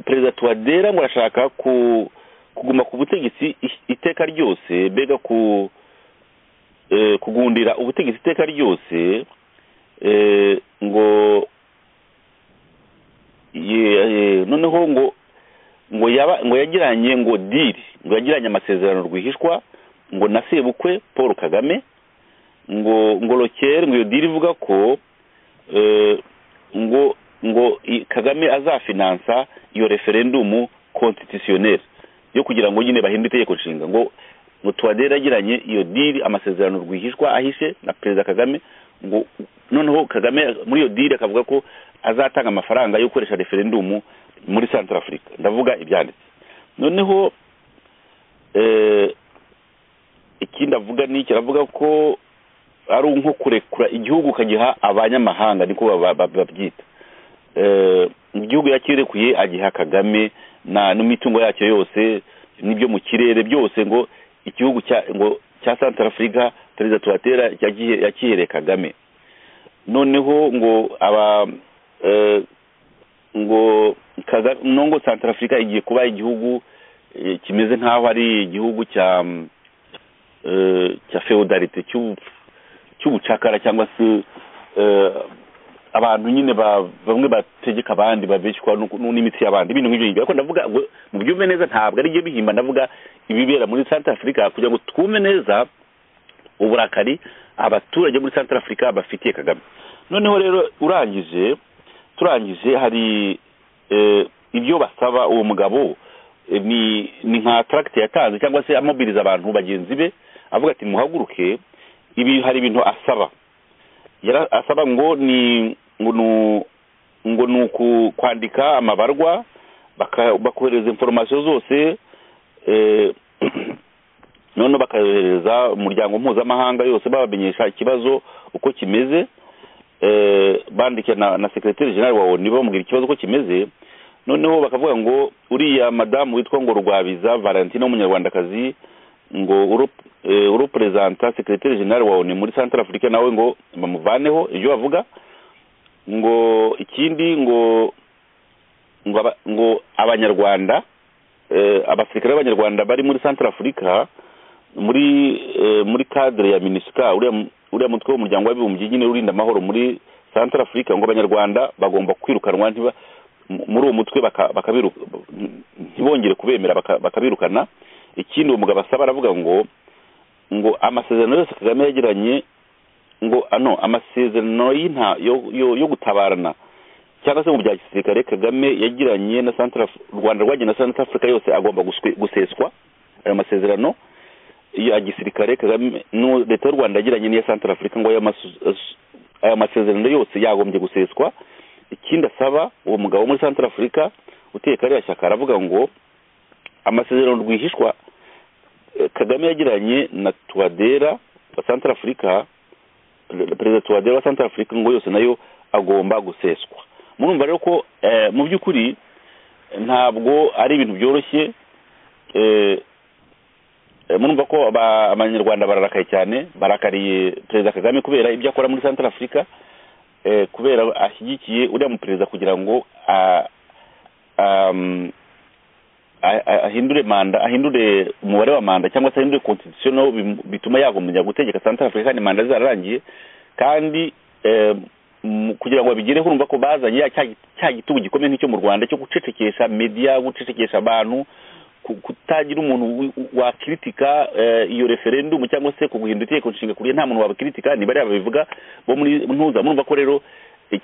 perezida tuwadera ngo arashaka kuguma ku butegetsi iteka ryose mbega ku kugundira ubutegetsi iteka ryose ngo noneho ngo ngo yaba ngo yagiranye ngo diri ngo yagiranye amasezerano rwihishwa ngo na sebukwe paul kagame ngo ngo rokere ngo iyo diri ivuga ko ngo ngo kagame azafinansa iyo referendumu konstitutioneri yo kugira ngo nyine bahindure itegeko nshinga ngo ngo tuwadere yagiranye iyo diri amasezerano rwihishwa ahishe na perezida kagame ngo noneho kagame muri iyo diri akavuga ko azatanga amafaranga yo gukoresha referendumu muri santara afurika ndavuga ibyanditse noneho ikindi avuga ni iki aravuga ko ari nko kurekura igihugu ukagiha abanyamahanga niko babyita igihugu yakirekuye agiha kagame n'imitungo yacyo yose n'ibyo mu kirere byose ngo igihugu cya santara afurika perezida tuwatera yakihereye kagame noneho ngo aba ngo nubwo santara afurika igiye kuba igihugu kimeze nk'aho ari igihugu cya cya feudalite cy'ubucakara cyangwa se abantu nyine bamwe bategeka abandi babeshywa n'imitsi y'abandi ibintu nk'ibyo ngibyo ariko ndavuga mu byumve neza ntabwo ari byo bihimba ndavuga ibibera muri santara afurika kugira ngo twume neza uburakari abaturage muri santara afurika bafitiye kagame noneho rero urangije turangije hari ibyo basaba uwo mugabo ni nka taragiti yatanze cyangwa se amobiriza abantu bagenzi be avuga ati muhaguruke ibi hari ibintu asaba asaba ngo ni ngo ni kwandika amabarwa bakohereza inforomasiyo zose noneho bakayohereza umuryango mpuzamahanga yose babamenyesha ikibazo uko kimeze bandike na sekiriteri jenali wa oni bamubwira ikibazo uko kimeze noneho bakavuga ngo uriya madamu witwa ngo rwabiza valentine w'umunyarwandakazi ngo uruperezanta sekiriteri jenali wa oni muri santara afurika nawe ngo bamuvaneho ibyo bavuga ngo ikindi ngo ngo abanyarwanda abasirikare b'abanyarwanda bari muri santara afurika muri muri kadire ya minisika uriya mutwe w'umuryango w'abibumbye nyine urinda amahoro muri santara afurika ngo abanyarwanda bagomba kwirukanwa muri uwo mutwe ntibongere kubemera bakabirukana ikindi uwo mugabo asaba aravuga ngo ngo amasezerano yose kagame yagiranye ngo ano amasezerano yo gutabarana cyangwa se mu bya gisirikare kagame yagiranye na santara u rwanda rwagiye na santara afurika yose agomba guseswa ayo masezerano ya gisirikare kagame leta y'u rwanda yagiranye n'iya santara afurika ngo aya masezerano yose yagombye guseswa ikindi asaba uwo mugabo muri santara afurika uteye kariya shyaka aravuga ngo amasezerano rwihishwa kagame yagiranye na tuwadera wa santara afurika perezida tuwadera wa santara afurika ngo yose nayo agomba guseswa murumva rero ko mu by'ukuri ntabwo ari ibintu byoroshye murumva ko abanyarwanda bararakaye cyane barakariye perezida kagame kubera ibyo akora muri santara afurika kubera ashyigikiye uriya muperezida kugira ngo ahindure manda ahindure umubare wa manda cyangwa se ahindure konstitusiyo bituma yagombye gutegeka santara afurika kandi manda zararangiye kandi kugira ngo babigereho urumva ko bazanye cya gitugu gikomeye nk'icyo mu rwanda cyo gucecekesha mediya gucecekesha abantu kutagira umuntu wakiritika iyo referendumu cyangwa se kuguhindura itegeko nshinga kuburyo nta muntu wabakiritika ni bariya babivuga bo muri ntuza murumva ko rero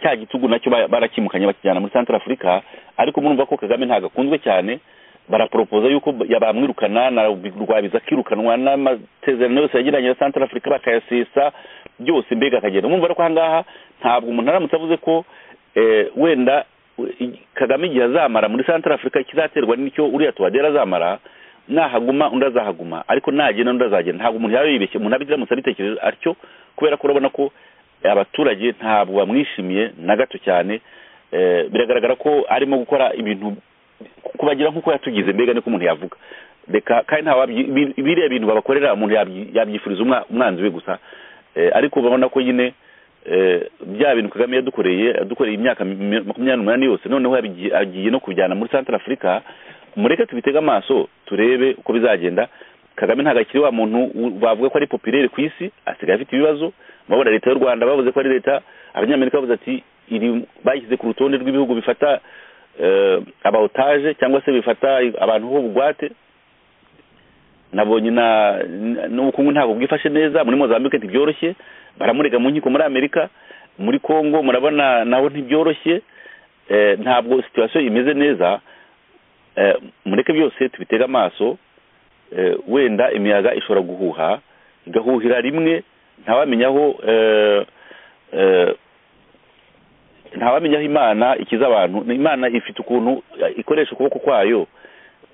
cya gitugu nacyo barakimukanye bakijyana muri santara afurika ariko murumva ko kagame ntabwo akunzwe cyane baraporopoza yuko bamwirukana na rwabiza akirukanwa n'amasezerano yose yagiranye na santara afurika bakayasesa byose mbega akagenda murumva ko ahangaha ntabwo umuntu aramutse avuze ko wenda kagame igihe azamara muri santara afurika kizaterwa n'icyo uriya tuwadera azamara nahaguma undi azahaguma ariko nagenda undi azagenda ntabwo umuntu yaba yibeshye umuntu abiramutse abitekereje atyo kubera ko urabona ko abaturage ntabwo bamwishimiye na gato cyane biragaragara ko arimo gukora ibintu kubagira nk'uko yatugize mbega niko umuntu yavuga reka kandi nta biriya bintu babakorera umuntu yabyifuriza umwanzi we gusa ariko urabona ko nyine bya bintu kagame yadukoreye adukoreye imyaka makumyabiri n'umunani yose noneho agiye no kubijyana muri santara afurika mureke tubitege amaso turebe uko bizagenda kagame ntabwo akiri wa muntu bavuga ko ari popirere ku isi asigaye afite ibibazo murabona leta y'u rwanda bavuze ko ari leta abanyamerika bavuze ati iri bayishyize ku rutonde rw'ibihugu bifata aba otaje cyangwa se bifata abantu ho bugwate nabonye n'ubukungu ntabwo bwifashe neza muri mozambique ntibyoroshye baramurega mu nkiko muri amerika muri congo murabona naho ntibyoroshye ntabwo situwasiyo imeze neza mureke byose tubitega amaso eh, wenda imiyaga ishobora guhuha igahuhira rimwe ntawamenya aho eh, eh, ntawamenya aho imana ikiza abantu imana ifite ukuntu ikoresha ukuboko kwayo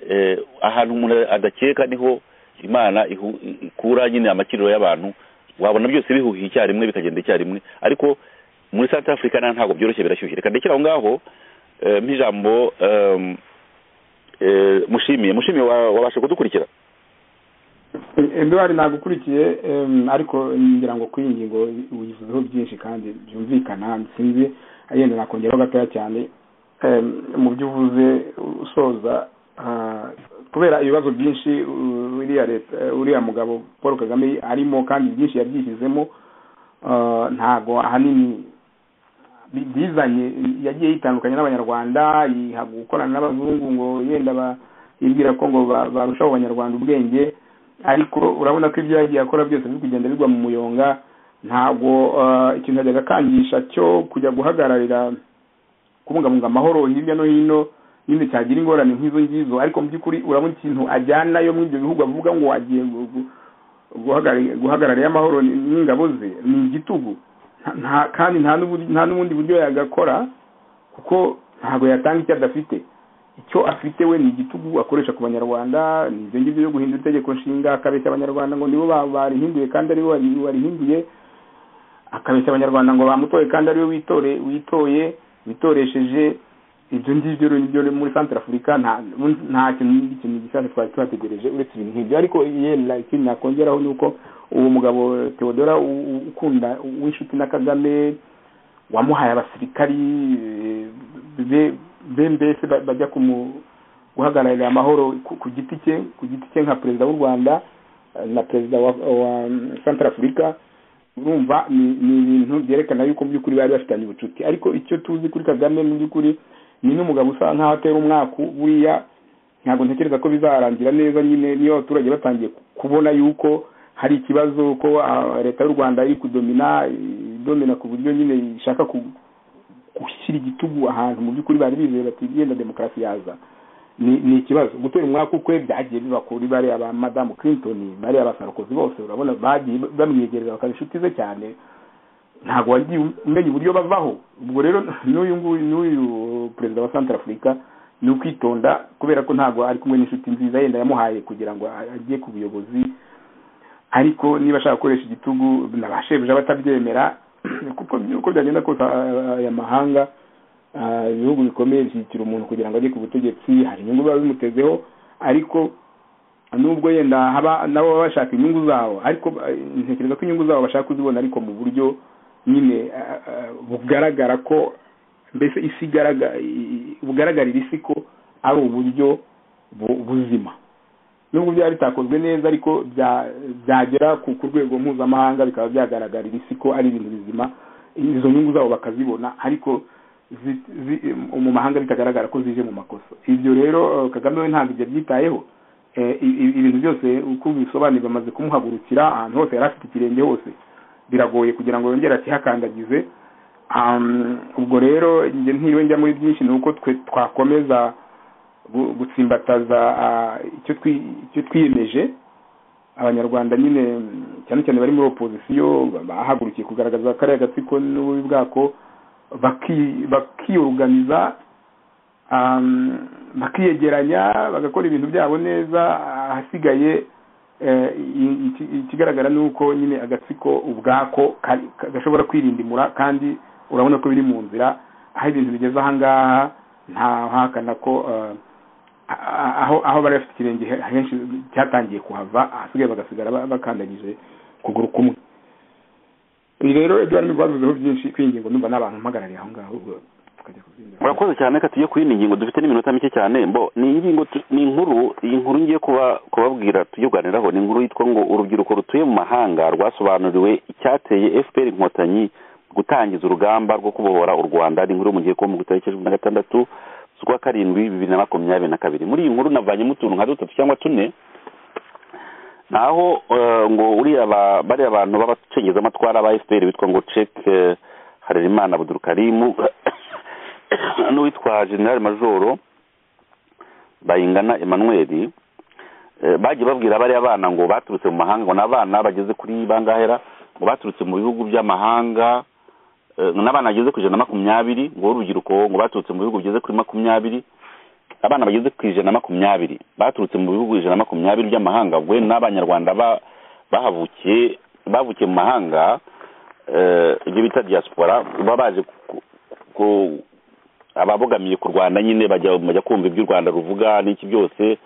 eh, ahantu umuntu adakeka niho imana ihu- ikura nyine amakiriro y'abantu wabona byose bihuhiye icyarimwe bikagenda icyarimwe ariko muri South Africa na ntabwo byoroshye birashyushye reka ndekere aho ngaho eh, nk'ijambo eh, eh, mushimiye mushimiye wa- wabasha kudukurikira eduwari nagukurikiye em, ariko ngira ngo kuri iyi ngingo uyivuzeho byinshi kandi byumvikana sinzi yenda nakongeraho gatoya cyane Em, mu byo uvuze usoza ah, kubera ibibazo byinshi uh, uriya leta eh, uriya mugabo paul kagame arimo kandi byinshi yabyishyizemo ah, ntago ahanini bi- bizanye yagiye yitandukanya n'abanyarwanda yiha gukorana n'abazungu ngo yenda ba- yibwira ko ngo ba- barushaho abanyarwanda ubwenge ariko urabona ko ibyo yagiye akora byose biri kugenda bigwa mu muyonga ntabwo ah, ikintu yajyaga akangisha cyo kujya guhagararira kubungabunga amahoro hirya no hino nyine cyagira ingorane nk'izo ngizo ariko mu by'ukuri urabona ikintu ajyanayo muri ibyo bihugu avuga ngo agiye gu- gu- guhagarari- guhagararira amahoro n- n'ingabo ze ni igitugu Nta- nta- kandi nta n'ubu- nta n'ubundi buryo yagakora kuko ntabwo yatanga icyo adafite icyo afite we ni igitugu akoresha ku banyarwanda ni ibyo ngibyo byo guhindura itegeko nshinga akabeshya abanyarwanda ngo nibo ba- barihinduye kandi aribo bari- barihinduye akabeshya abanyarwanda ngo bamutoye kandi ariwe witore witoye witoresheje ibyo ngibyo rero nibyo muri Central Africa nta nta kintu n'ikindi kintu gishyashya twari tuhategereje uretse ibintu nk'ibyo ariko yenda ikintu nakongeraho ni uko uwo mugabo Theodora u- u- ukunda w'inshuti na Kagame wamuhaye abasirikari eh, be- be mbese ba- bajya kumu guhagararira amahoro ku ku giti cye ku giti cye nka perezida w'u Rwanda eh, na perezida wa, wa mm, Central Africa urumva ni ni ibintu byerekana yuko mu by'ukuri bari bafitanye ubucuti ariko icyo tuzi kuri Kagame mu by'ukuri ni n'umugabo usa nkaho atera umwaku buriya ntabwo ntekereza ko bizarangira neza nyine niyo abaturage batangiye ku- kubona yuko hari ikibazo ko ah, leta y'u Rwanda iri kudomina idomina ku buryo nyine ishaka ku- gushyira igitugu ahantu mu by'ukuri bari bizeye bati yenda demokarasi yaza ni ni ikibazo gutera umwaka ukwe byagiye biba kuri bariya ba madamu clinton bariya ba sarukozi bose urabona bagiye bamwegereza bakaba inshuti ze cyane ntabwo wagiye umenya uburyo bavaho ubwo rero n'uyu nguyu n'uyu perezida wa santara afurika ni ukwitonda kubera ko ntabwo ari kumwe n'inshuti nziza yenda yamuhaye kugira ngo ajye ku buyobozi ariko niba ashaka gukoresha igitugu na ba shebuja batabyemera kuko uko byagenda kose ah, aya mahanga ah, ibihugu bikomeye bishyigikira umuntu kugira ngo ajye ku butegetsi hari inyungu biba bimutezeho ariko nubwo yenda haba nabo baba bashaka inyungu zabo ariko eh, ntekereza ko inyungu zabo bashaka kuzibona ariko mu buryo nyine ah, ah, bugaragara ko mbese isi igaragara bugaragarira isi ko ari uburyo bu- buzima nubwo byaba bitakozwe neza ariko bya- byagera ku ku rwego mpuzamahanga bikaba byagaragarira isi ko ari ibintu bizima izo nyungu zabo bakazibona ariko zi- zi- mu mahanga bitagaragara ko zije mu makosa ibyo rero eh, kagame we ntabwo ibyo byitayeho Eh, i- i- ibintu byose uko bisobanuye bamaze kumuhagurukira ahantu hose yari afite ikirenge hose biragoye kugira ngo yongere akihakandagize Um, ubwo rero njye ntiriwe njya muri byinshi ni uko twe twakomeza gu- gutsimbataza ah, icyo twi- icyo twiyemeje abanyarwanda nyine mm, cyane cyane bari muri opozisiyo ba- bahagurukiye kugaragaza kariya gatsiko n'ububi bwako baki- bakiyoruganiza um, bakiyegeranya bagakora ibintu byabo neza ahasigaye eh, i- iki- ikigaragara ni uko nyine agatsiko ubwako kari- ka- gashobora kwirindimura kandi urabona ko biri mu nzira aho ibintu bigeze ahangaha nta hakana ko eh, a- aho aho bari bafite ikirenge he- henshi cyatangiye kuhava ahasigaye bagasigara ba- bakandagije ukuguru kumwe ibi rero ibyo harimo rwavuzeho byinshi kwingingo numva n'abantu mpagarariye aho ngaho ubwo tukajya kubyinjira murakoze cyane reka tujye kuri iyi ngingo dufite n'iminota mike cyane mbo ni iyi ngingo tu- ni inkuru iyi nkuru ngiye kuba kubabwira tujye kuganiraho ni inkuru yitwa ngo urubyiruko rutuye mu mahanga rwasobanuriwe icyateye fpr inkotanyi gutangiza urugamba rwo kubohora u rwanda ni inkuru yo mu gihe kuba mu itariki cumi na gatandatu z'ukwa karindwi bibiri na makumyabiri na kabiri muri iyi nkuru navanyemo utuntu nka dutatu cyangwa tune naho eh, ngo uriya ba- bariya abantu b'abacengezamatwara ba fpr bitwa ngo cek harerimana abudurukarimu n'uwitwa general majoro bayingana emmanuel Eh, bagiye babwira bariya bana ngo baturutse mu mahanga ngo ni abana bageze kuri bangahera ngo baturutse mu bihugu by'amahanga eh, n'abana bageze ku ijana na makumyabiri ngo urubyiruko ngo baturutse mu bihugu bigeze kuri makumyabiri abana bageze ku ijana na makumyabiri baturutse mu bihugu ijana na makumyabiri by'amahanga ubwo rero n'abanyarwanda ba- bahavukiye bavukiye mu mahanga eh, ibyo bita diaspora baba baje ku- ku- ababogamiye ku rwanda nyine bajya bajya kumva ibyo u rwanda ruvuga n'iki byose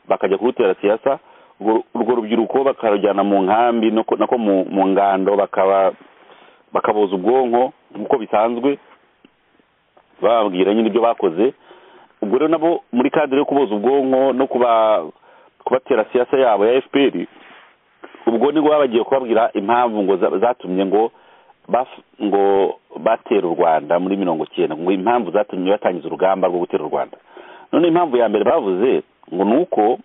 bakajya kurutera siyasa urwo urwo rubyiruko bakarujyana mu nkambi no ku- nako mu mu ngando bakaba bakaboza ubwonko nk'uko bisanzwe bababwira nyine ibyo bakoze ubwo rero nabo muri kadire yo kuboza ubwonko no kuba kubatera siyasa yabo ya fpr ubwo nibwo bagiye kubabwira impamvu ngo za- zatumye ngo baf- ngo batera u rwanda muri mirongo cyenda ngo impamvu zatumye batangiza urugamba rwo gutera u rwanda none impamvu ya mbere bavuze ngo ni uko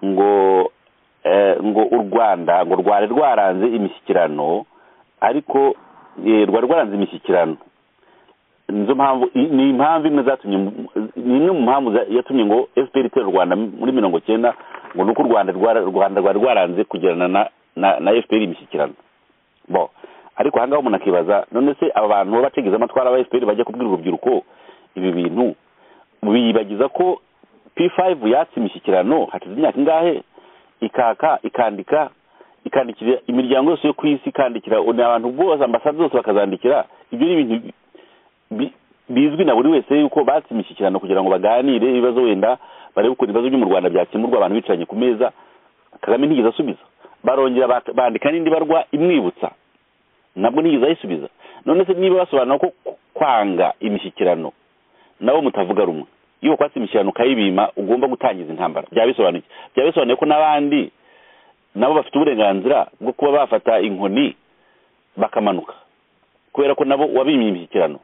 ngo eh, ngo u rwanda ngo rwari rwaranze imishyikirano ariko eh, rwari rwaranze imishyikirano nizo mpamvu i- ni impamvu imwe zatumye ni imwe mu mpamvu za- yatumye ngo fpr itera u rwanda muri mirongo cyenda ngo ni uko u rwanda rwara- u rwanda rwari rwaranze kugirana na na, na fpr imishyikirano bo ariko ahangaha umuntu akibaza none se aba bantu baba bategeze amatwara aba fpr bajya kubwira urubyiruko ibi bintu biyibagiza ko p5 yatse imishyikirano hashize imyaka ingahe ikaka ikandika ikandikira imiryango yose yo ku isi ikandikira ni abantu bose ambasade zose bakazandikira ibyo ni ibintu bi- bizwi na buri wese yuko batse imishyikirano kugira ngo baganire ibibazo wenda barebe ukuntu ibibazo byo mu rwanda byakemurwa abantu bicaranye ku meza kagame ntiyigeze asubiza barongera bak- bandika n'indi barwa imwibutsa nabwo ntiyigeze ayisubiza none se niba basobanura ko ku- kwanga imishyikirano nabo mutavuga rumwe iyo kwatse imishyikirano ukayibima ugomba gutangiza intambara byaba bisobanuye iki? byaba bisobanuye ko n'abandi nabo bafite uburenganzira bwo kuba bafata inkoni bakamanuka kubera ko nabo wabimye imishyikirano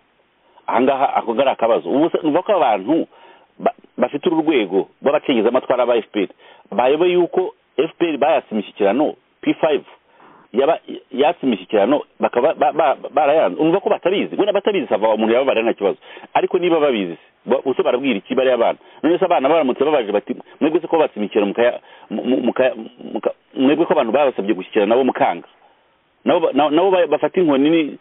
ahangaha ako ngari akabazo ubu se numva ko abantu ba- bafite uru rwego rw'abacengeza amatwara ba fpr bayobe yuko fpr bayatse imishyikirano p5 yaba yatse imishyikirano bakaba ba- ba- barayanze umva ko batabizi wenda batabizi sava umuntu yababara nta kibazo ariko niba babizi ba- ubuse barabwira iki bariya abana none se abana baramutse babaje bati mwebwe se ko batse imishyikirano mukaya mu- muka- muka- mwebwe ko abantu babasabye gushyikirana nabo mukanga nabo ba- na- nabo ba- bafata inkoni ni-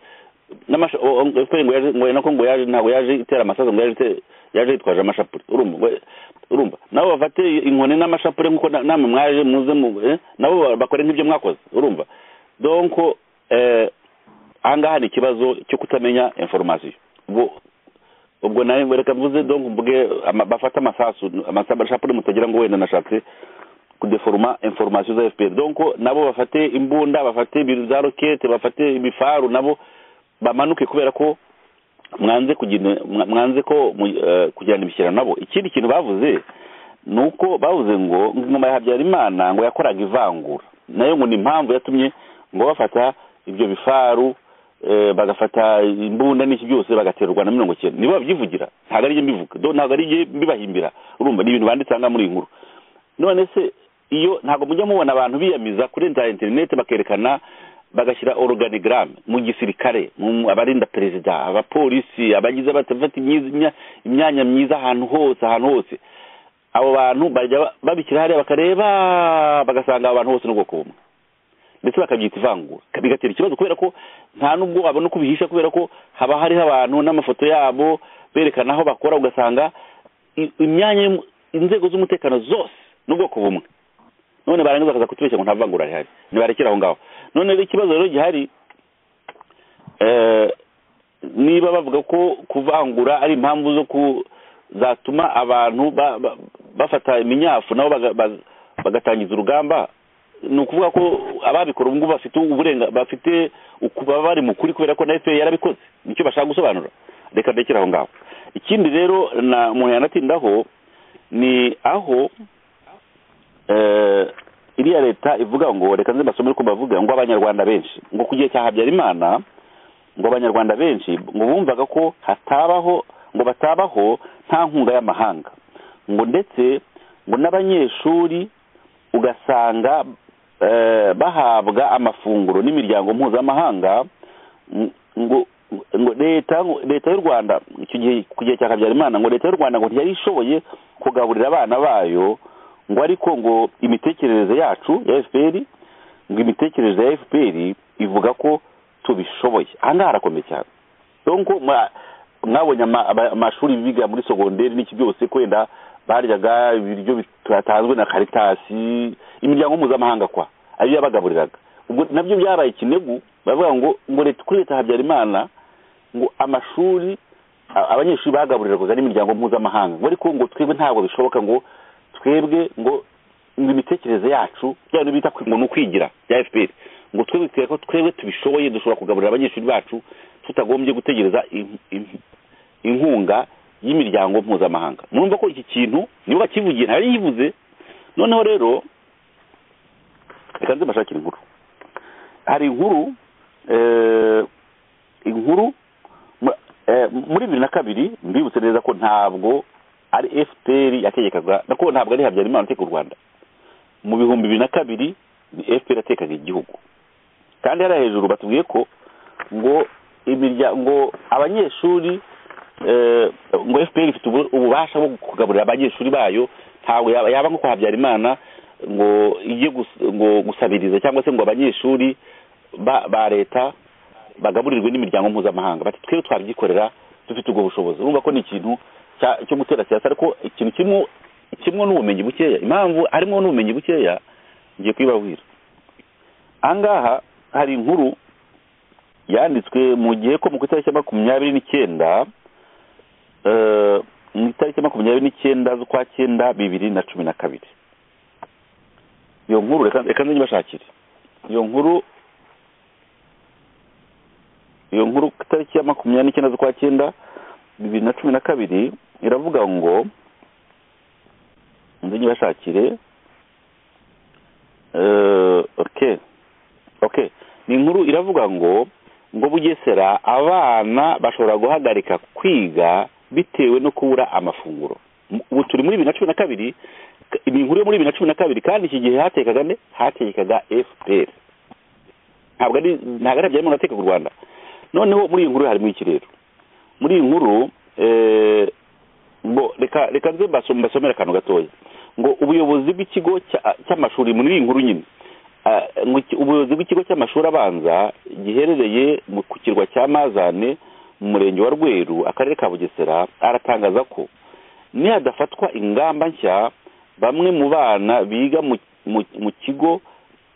n'amasha- o- o- efuperi ngo yaje ngo nako ngo yaje ntabwo yaje itera amasaza ngo yaje ite- yaje yitwaje amashapure urumva ngo- urumva nabo bafate inkoni n'amashapure nk'uko na- namwe mwaje muze mu eh, nabo ba- bakore nk'ibyo mwakoze urumva donko eh, ahangaha ni ikibazo cyo kutamenya informasiyo ubwo ubwo nawe reka mvuze donko mvuge ama- bafate amasasu amasasu amashapure mutagira ngo wenda nashatse kudeforoma informasiyo za fpr donko nabo bafate imbunda bafate ibintu za rokete bafate ibifaru nabo bamanuke kubera ko mwanze kugira mwa- mwanze ko mu- eh, kugirana imishyikirano nabo ikindi kintu bavuze ni uko bavuze ngo ingoma ya habyarimana ngo yakoraga ivangura nayo ngo ni impamvu yatumye ngo bafata ibyo bifaru eh, bagafata imbunda n'iki byose bagatera u rwanda mirongo icyenda nibo babyivugira ntabwo ari mbivuga do ntabwo ari mbibahimbira urumva ni ibintu banditse aha muri iyi nkuru none se iyo ntabwo mujya mubona abantu biyamiza kuri za interineti bakerekana bagashyira organigramme mu gisirikare mu- abarinda perezida abapolisi abagize batafata imyiza- imya- imyanya myiza ahantu hose ahantu hose abo bantu bajya ba- babishyira hariya bakareba bagasanga abo bantu bose n'ubwoko bumwe ndetse bakabyita ivangura bigatera ikibazo kubera ko nta nubwo wabona uko ubihisha kubera ko haba hariho abantu n'amafoto yabo berekana aho bakora ugasanga i- imyanya y'umu- inzego z'umutekano zose n'ubwoko bumwe none barangiza bakaza kutubeshya ngo nta vangura rihari nibarekera aho ngaho none rero ikibazo rero gihari eh, niba bavuga ko kuvangura ari impamvu zo ku zatuma abantu ba- ba- bafata iminyafu nabo baga- baga- bagatangiza urugamba ni ukuvuga ko ababikora ubu ngubu bafite uburenga bafite uku- baba bari mu kuri kubera ko na fpr yarabikoze nicyo bashaka gusobanura reka ndekere aho ngaho ikindi rero na umuntu yanatindaho ni aho eh, iriya leta ivuga ngo reka nze mbasomere uko bavuga ngo abanyarwanda benshi ngo ku gihe cya habyarimana ngo abanyarwanda benshi ngo bumvaga ko hatabaho ngo batabaho nta nkunga y'amahanga ngo ndetse ngo n'abanyeshuri ugasanga eh, bahabwa amafunguro n'imiryango mpuzamahanga ng- ngo ngo leta leta y'u rwanda icyo gihe ku gihe cya habyarimana ngo leta y'u rwanda ngo ntiyari ishoboye kugaburira abana bayo ngo ariko ngo imitekerereze yacu ya fpr ngo imitekerereze ya fpr ivuga ko tubishoboye aha ngaha harakomeye cyane donko mwabonye amashuri biga muri sogonderi n'iki byose kwenda baryaga ibiryo bitatanzwe na karitasi imiryango mpuzamahanga kwa ayo yabagaburiraga ubwo nabyo byabaye ikinegu bavuga ngo ngo leta kuri leta habyarimana ngo amashuri abanyeshuri bagaburirwaga n'imiryango mpuzamahanga ngo ariko ngo twebwe ntabwo bishoboka ngo twebwe ngo ngo imitekerereze yacu bya bintu bita ngo ni ukwigira bya fpr ngo twebwe ko twebwe tubishoboye dushobora kugaburira abanyeshuri bacu tutagombye gutegereza inkunga y'imiryango mpuzamahanga murumva ko iki kintu nibo bakivugiye ntari yivuze noneho rero reka nze mbashakire inkuru hari inkuru inkuru muri bibiri na kabiri mbibutse neza ko ntabwo ari fpr yategekaga nako ntabwo ari habyarimana uteka u rwanda mu bihumbi bibiri na kabiri ni fpr yatekaga igihugu kandi hariya hejuru batubwiye ko ngo imiryango abanyeshuri ngo fpr ifite ububasha bwo kugaburira abanyeshuri bayo ntabwo yaba nko kwa habyarimana ngo ijye gusabiriza cyangwa se ngo abanyeshuri ba leta bagaburirwe n'imiryango mpuzamahanga bati twebwe twabyikorera dufite ubwo bushobozi urumva ko ni ikintu cyo gutera siyansi ariko ikintu kimwe kimwe n'ubumenyi bukeya impamvu harimo n'ubumenyi bukeya ngiye kubibabwira ahangaha hari inkuru yanditswe mu gihe ko mu itariki ya makumyabiri n'icyenda mu itariki ya makumyabiri n'icyenda z'ukwa cyenda bibiri na cumi na kabiri iyo nkuru reka nze nyibashakire iyo nkuru iyo nkuru ku itariki ya makumyabiri n'icyenda z'ukwa cyenda bibiri na cumi na kabiri iravuga ngo nze nyibashakire oke oke ni inkuru iravuga ngo ngo bugesera abana bashobora guhagarika kwiga bitewe no kubura amafunguro ubu turi muri bibiri na cumi na kabiri ni inkuru yo muri bibiri na cumi na kabiri kandi iki gihe hatekaga ne hatekaga fpr ntabwo ari ntabwo ari habyarimana ateka u rwanda noneho muri iyi nkuru harimo ikirere muri iyi nkuru reka nze mbasomere akantu gatoya ngo ubuyobozi bw'ikigo cy'amashuri muri iyi nkuru nyine ubuyobozi bw'ikigo cy'amashuri abanza giherereye ku kirwa cya mazane mu murenge wa rweru akarere ka bugesera aratangaza ko nihadafatwa ingamba nshya bamwe mu bana biga mu kigo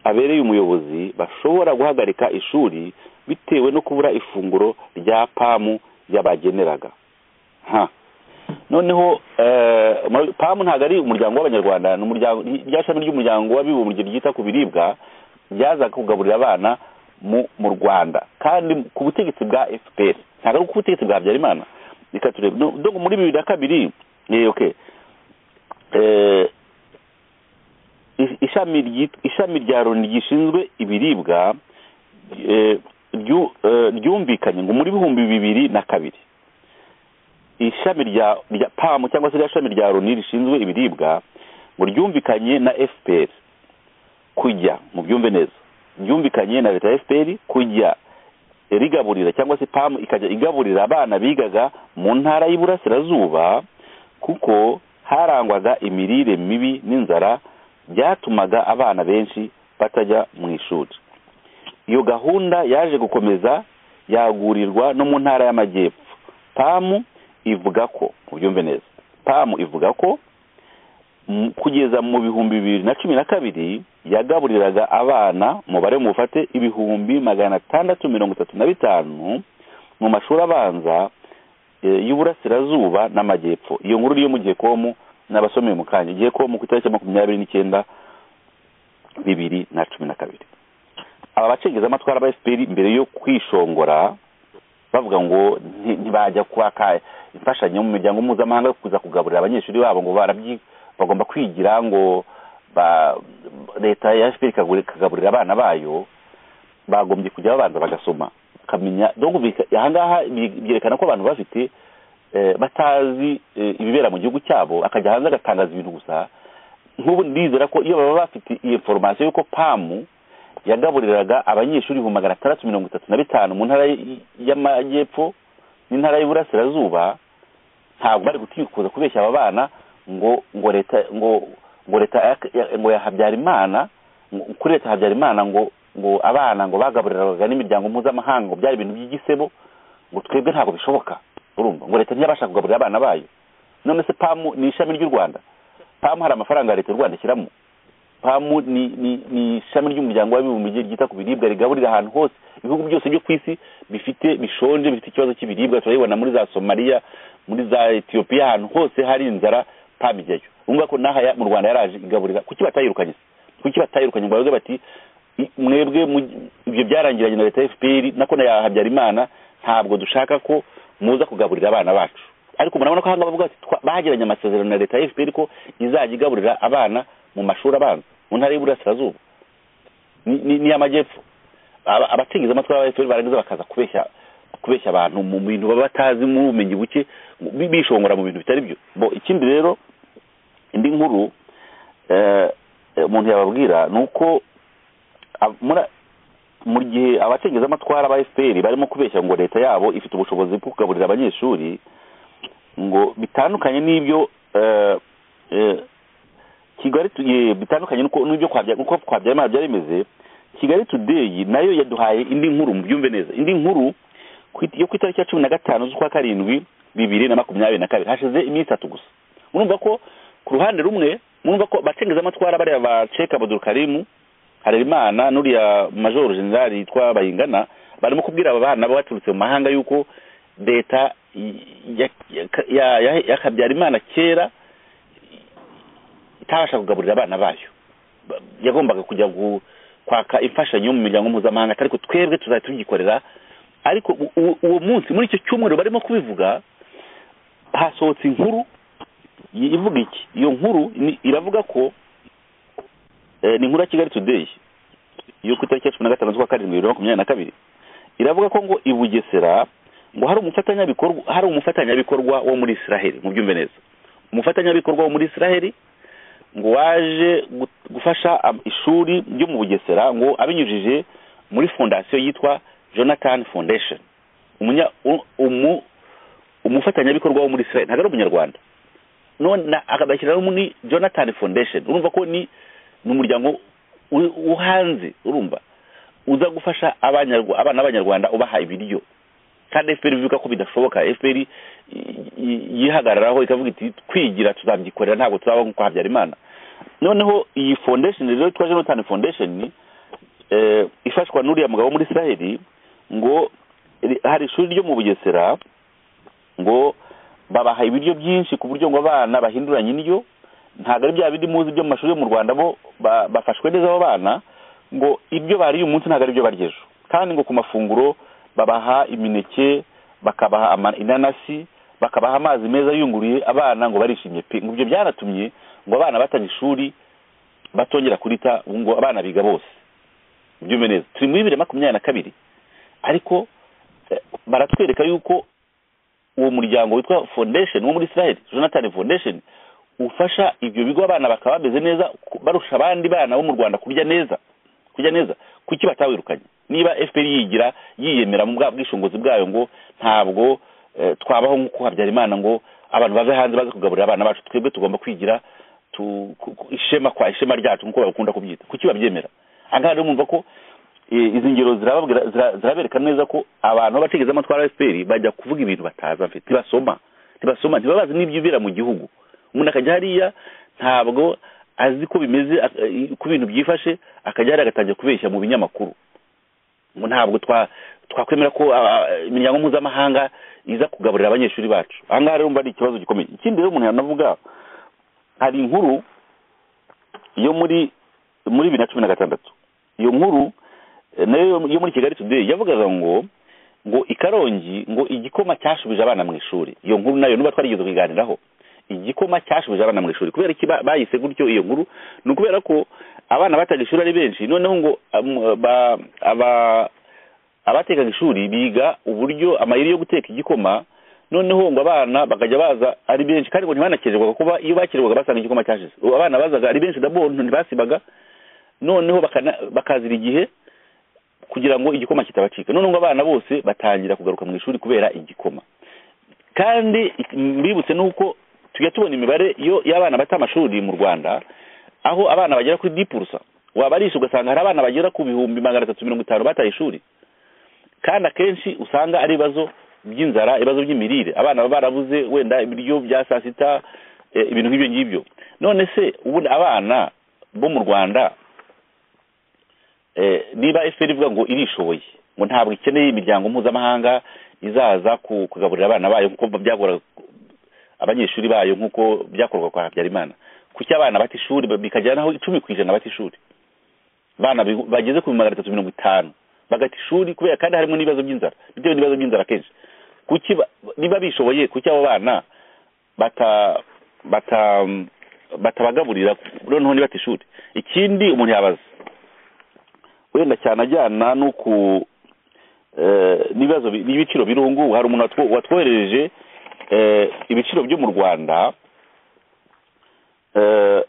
abereye umuyobozi bashobora guhagarika ishuri bitewe no kubura ifunguro rya pamu yabageneraga noneho pamu ntabwo ari umuryango w'abanyarwanda rya shami ry'umuryango w'abibumbye ryita ku biribwa ryaza kugaburira abana mu rwanda kandi ku butegetsi bwa fpr ntabwo ari ku butegetsi bwa habyarimana reka turebe muri bibiri na kabiri ishami rya loni gishinzwe ibiribwa ryumvikanye ngo muri bihumbi bibiri na kabiri ishami rya pamu cyangwa se rya shami rya loni rishinzwe ibiribwa ngo ryumvikanye na fpr kujya mu byumve neza ryumvikanye na leta ya fpr kujya rigaburira cyangwa se pamu ikajya igaburira abana bigaga mu ntara y'iburasirazuba kuko harangwaga imirire mibi n'inzara byatumaga abana benshi batajya mu ishuri iyo gahunda yaje gukomeza yagurirwa no mu ntara y'amajyepfo pamu ivuga ko ubyumve neza pamu ivuga ko kugeza mu bihumbi bibiri na cumi na kabiri yagaburiraga abana umubare mufate ibihumbi magana atandatu mirongo itatu na bitanu mu mashuri abanza y'uburasirazuba n'amajyepfo iyo nkuru iriyo mu gikomu n'abasomeye mu kanya igikomu ku itariki makumyabiri n'icyenda bibiri na cumi na kabiri aba bacengezamatwara ba fpr mbere yo kwishongora bavuga ngo ntibajya kwaka imfashanyo mu miryango mpuzamahanga kuza kugaburira abanyeshuri babo ngo bagomba kwigira ngo leta ya fpr ikagaburira abana bayo bagombye kujya babanza bagasoma bakamenya aha ngaha byerekana ko abantu bafite batazi ibibera mu gihugu cyabo akajya hanze agatangaza ibintu gusa nk'ubu ndizera ko iyo baba bafite iyo foromasiyo y'uko pamu yagaburiraga abanyeshuri ibihumbi magana atandatu mirongo itatu na bitanu mu ntara y'amajyepfo n'intara y'uburasirazuba ntabwo bari gutifuza kubeshya aba bana ngo ngo leta ngo ngo leta ya- ya- ngo ya habyarimana ngo- kuri leta ya habyarimana ngo ngo abana ngo bagaburirwaga n'imiryango mpuzamahanga ngo byari ibintu by'igisebo ngo twebwe ntabwo bishoboka urumva ngo leta ntiyabasha kugaburira abana bayo none se pamu ni ishami ry'u rwanda pamu hari amafaranga leta y'u rwanda ishyiramo pamu ni ni ni ishami ry'umuryango w'abibumbye ryita ku biribwa rigaburira ahantu hose ibihugu byose byo ku isi bifite bishonje bifite ikibazo cy'ibiribwa turabibona muri za somaliya muri za etiyopiya ahantu hose hari inzara pamu ijyayo urumva ko n'aha ya- mu rwanda yaraje igaburira kuki batayirukanye se? kuki batayirukanye ngo bavuge bati "I- mwebwe mu- ibyo byarangiranye na leta ya fpr nako na ya habyarimana ntabwo dushaka ko muza kugaburira abana bacu ariko murabona ko ahangaha bavuga ati "Twa- bagiranye amasezerano na leta ya fpr ko izajya igaburira abana mu mashuri abanza mu ntara y'iburasirazuba ni- ni- n'iy'amajyepfo Aba- abatigeze amatwi ba fpr barangiza bakaza kubeshya kubeshya abantu mu bintu baba batazi mu bumenyi buke bi- bishongora mu bintu bitari byo bo ikindi rero indi nkuru eh, eh, umuntu yababwira ni uko ab- muri- mu gihe abacengezamatwara ba fpr barimo kubeshya ngo leta yabo ifite ubushobozi bwo kugaburira abanyeshuri ngo bitandukanye n'ibyo eh, eh, kigali tu- eh, bitandukanye n'uko- n'ibyo kwa Bya- uko kwa Byamara byari bimeze kigali today nayo yaduhaye indi nkuru mubyumve neza indi nkuru ku it- yo ku itariki ya cumi na gatanu z'ukwa karindwi bibiri na makumyabiri na kabiri hashize iminsi itatu gusa murumva ko ku ruhande rumwe murumva ko abacengezamatwara bariya ba ceka abudurukarimu harerimana n'uriya majoro generali yitwa bayingana barimo kubwira aba bana baturutse mu mahanga yuko leta ya- ya- ya- ya- yakabyarimana kera itabasha kugaburira abana bayo Ba- yagombaga kujya gu- kwaka imfashanyo mu miryango mpuzamahanga ariko twebwe tuzajya tuyikorera ariko u- u- uwo munsi muri icyo cyumweru barimo kubivuga hasohotse inkuru i- ivuga iki iyo nkuru ni- iravuga ko eh, ni inkuru ya kigali today yo ku itariki ya cumi na gatanu z'ukwa karindwi bibiri na makumyabiri na kabiri iravuga ko ngo i bugesera ngo hari umufatanyabikorwa hari umufatanyabikorwa wo muri israheli mubyumve neza umufatanyabikorwa wo muri israheli ngo waje gu- gufasha am- ishuri ryo mu bugesera ngo abinyujije muri fondasiyo yitwa jonathan foundation umunya u- umu umufatanyabikorwa wo muri israel ntabwo ari umunyarwanda none akabashyiraho muri jonathan foundation urumva ko ni ni umuryango uri- wo hanze urumva uza gufasha abanyarwa- abana b'abanyarwanda ubaha ibiryo kandi fpr bivuga ko bidashoboka fpr yihagararaho ikavuga iti twigira tuzabyikorera ntabwo tuzaba nk'uko habyarimana noneho iyi foundation rero twa jonathan foundation eh, ifashwa n'uriya mugabo wo muri israheli ngo ri- hari ishuri ryo mu bugesera ngo babaha ibiryo byinshi ku buryo ngo abana bahinduranye indyo ntabwo ari bya bindi muzi byo mu mashuri yo mu rwanda bo ba- bafashwe neza abo bana ngo ibyo bariye uyu munsi ntabwo ari byo barya ejo kandi ngo ku mafunguro babaha imineke bakabaha ama- inanasi bakabaha amazi meza yunguruye abana ngo barishimye pe ngo ibyo byanatumye ngo abana batanga ishuri batongera kurita ubu ngo abana biga bose byume neza turi muri bibiri na makumyabiri na kabiri ariko eh, baratwereka yuko uwo muryango witwa foundation wo muri israel jonathan foundation ufasha ibyo bigo abana bakaba bameze neza ku- barusha abandi bana bo mu rwanda kurya neza kurya neza kuki batawirukanye niba fpr yigira yiyemera mu bwa bwishingizi bwayo ngo ntabwo eh, twabaho nk'uko habyarimana ngo abantu bave hanze baze kugaburira abana bacu twebwe tugomba kwigira tu, ku- ku- ishema kwa ishema ryacu nk'uko bakunda kubyita kuki babyemera ahangaha rero mwumva ko eh, izi ngero zirababwira- zira- zirabereka neza ko abantu b'abategezamatwara ba fpr bajya kuvuga ibintu batazi bafite ntibasoma ntibasoma ntibabazi n'ibyibera mu gihugu umuntu akajya hariya ntabwo azi ko bimeze ak- eh, uko ibintu byifashe akajya hariya agatangira kubeshya mu binyamakuru ngo ntabwo twa twakwemera ko ah, ah, imiryango mpuzamahanga iza kugaburira abanyeshuri bacu ahangaha rero mba ari ikibazo gikomeye ikindi rero umuntu yanavuga hari inkuru yo muri muri bibiri na cumi na gatandatu iyo nkuru eh, nayo yo muri kigali today yavugaga ngo ngo i karongi ngo igikoma cyashubije abana mu ishuri iyo nkuru nayo nuba twarigeze kuyiganiraho igikoma cyashubije abana mu ishuri kubera iki ba- bayise gutyo iyo nkuru ni ukubera ko abana bataga ishuri ari benshi noneho ngo am- ba- aba abatekaga ishuri biga uburyo amayeri yo guteka igikoma noneho ngo abana bakajya baza ari benshi kandi ngo ntibanakererwaga kuba iyo bakererwaga basanga igikoma cyashize ubu abana bazaga ari benshi dabo ntibasibaga noneho bakana- bakazira igihe kugira ngo igikoma kitabacika noneho ngo abana bose batangira kugaruka mu ishuri kubera igikoma kandi mbibutse nuko tujya tubona imibare yo y'abana bata amashuri mu rwanda aho abana bagera kuri dipurusa wabarisha ugasanga hari abana bagera ku bihumbi magana atatu mirongo itanu bataye ishuri kandi akenshi usanga ari ibibazo by'inzara ibibazo by'imirire abana baba barabuze wenda ibiryo bya saa sita eh, ibintu nk'ibyo ngibyo none se ubundi abana bo mu rwanda eh, niba efuperi ivuga ngo irishoboye ngo ntabwo ikeneye imiryango mpuzamahanga izaza ku- kugaburira abana bayo nk'uko byagora abanyeshuri bayo nk'uko byakorwa kwa habyarimana kuki abana bata ishuri ba- bikajyanaho icumi ku ijana bata ishuri abana bi- bageze ku magana atatu mirongo itanu bagata ishuri kubera kandi harimo n'ibibazo by'inzara bitewe n'ibibazo by'inzara kenshi kuki ba- niba bishoboye kuki abo bana bata bata batabagaburira noneho ntibate ishuri ikindi umuntu yabaza wenda cyane ajyana n'uku eh, n'ibibazo bi- n'ibiciro biri ubu ngubu hari umuntu watwo- watwoherereje eh, ibiciro byo mu rwanda eh,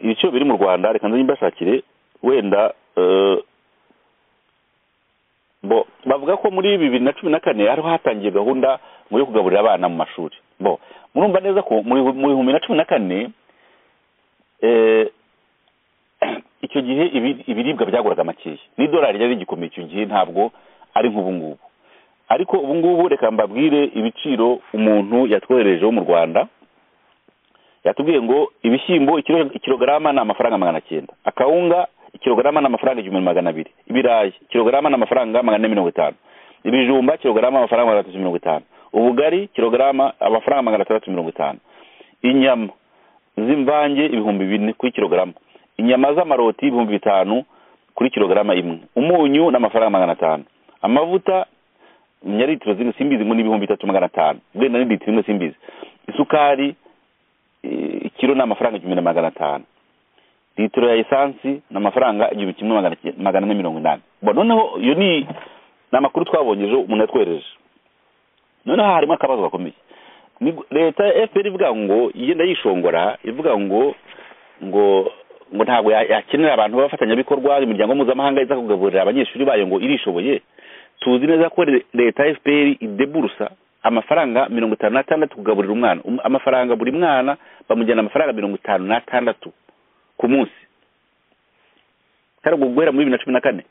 ibiciro biri mu rwanda reka nze mbashakire wenda eh, bo bavuga ko muri bibiri na cumi na kane hariho hatangiye gahunda ngo yo kugaburira abana mu mashuri bo murumva neza ko mu bihu- mu bihumbi na cumi na kane eh, icyo gihe ibi- ibiribwa byaguraga makeya n'idolari ryari rigikomeye icyo gihe ntabwo ari nk'ubu ngubu ariko ubu ngubu reka mbabwire ibiciro umuntu yatwohereje wo mu rwanda yatubwiye ngo ibishyimbo ikiro- ikilogarama ni amafaranga magana cyenda akawunga ikilogarama ni amafaranga igihumbi na magana abiri ibirayi ikilogarama ni amafaranga magana ane mirongo itanu ibijumba kilogarama amafaranga magana atatu mirongo itanu ubugari kilogarama amafaranga magana atandatu mirongo itanu inyama z'imvange ibihumbi bine kuri kilogarama inyama z'amaroti ibihumbi bitanu kuri kilogarama imwe umunyu ni amafaranga magana atanu amavuta nyaritiro zimwe simbizi ngo ni ibihumbi bitatu magana atanu wenda ni litiro imwe simbizi isukari eh, ikiro ni amafaranga igihumbi na magana atanu litiro ya esansi ni amafaranga igihumbi kimwe magana ki- magana ane mirongo inani bo noneho iyo ni ni amakuru twabonye ejo umuntu yatwereje noneho harimo akabazo gakomeye Ni gu- leta ya fpr ivuga ngo igenda yishongora ivuga ngo ngo ngo ntabwo ya- yakenera abantu b'abafatanyabikorwa imiryango mpuzamahanga iza kugaburira abanyeshuri bayo ngo irishoboye tuzi neza ko le- leta ya fpr ideburusa amafaranga mirongo itanu n'atandatu kugaburira umwana Um- amafaranga buri mwana bamujyana amafaranga mirongo itanu n'atandatu ku munsi kandi ubwo guhera muri bibiri na cumi na kane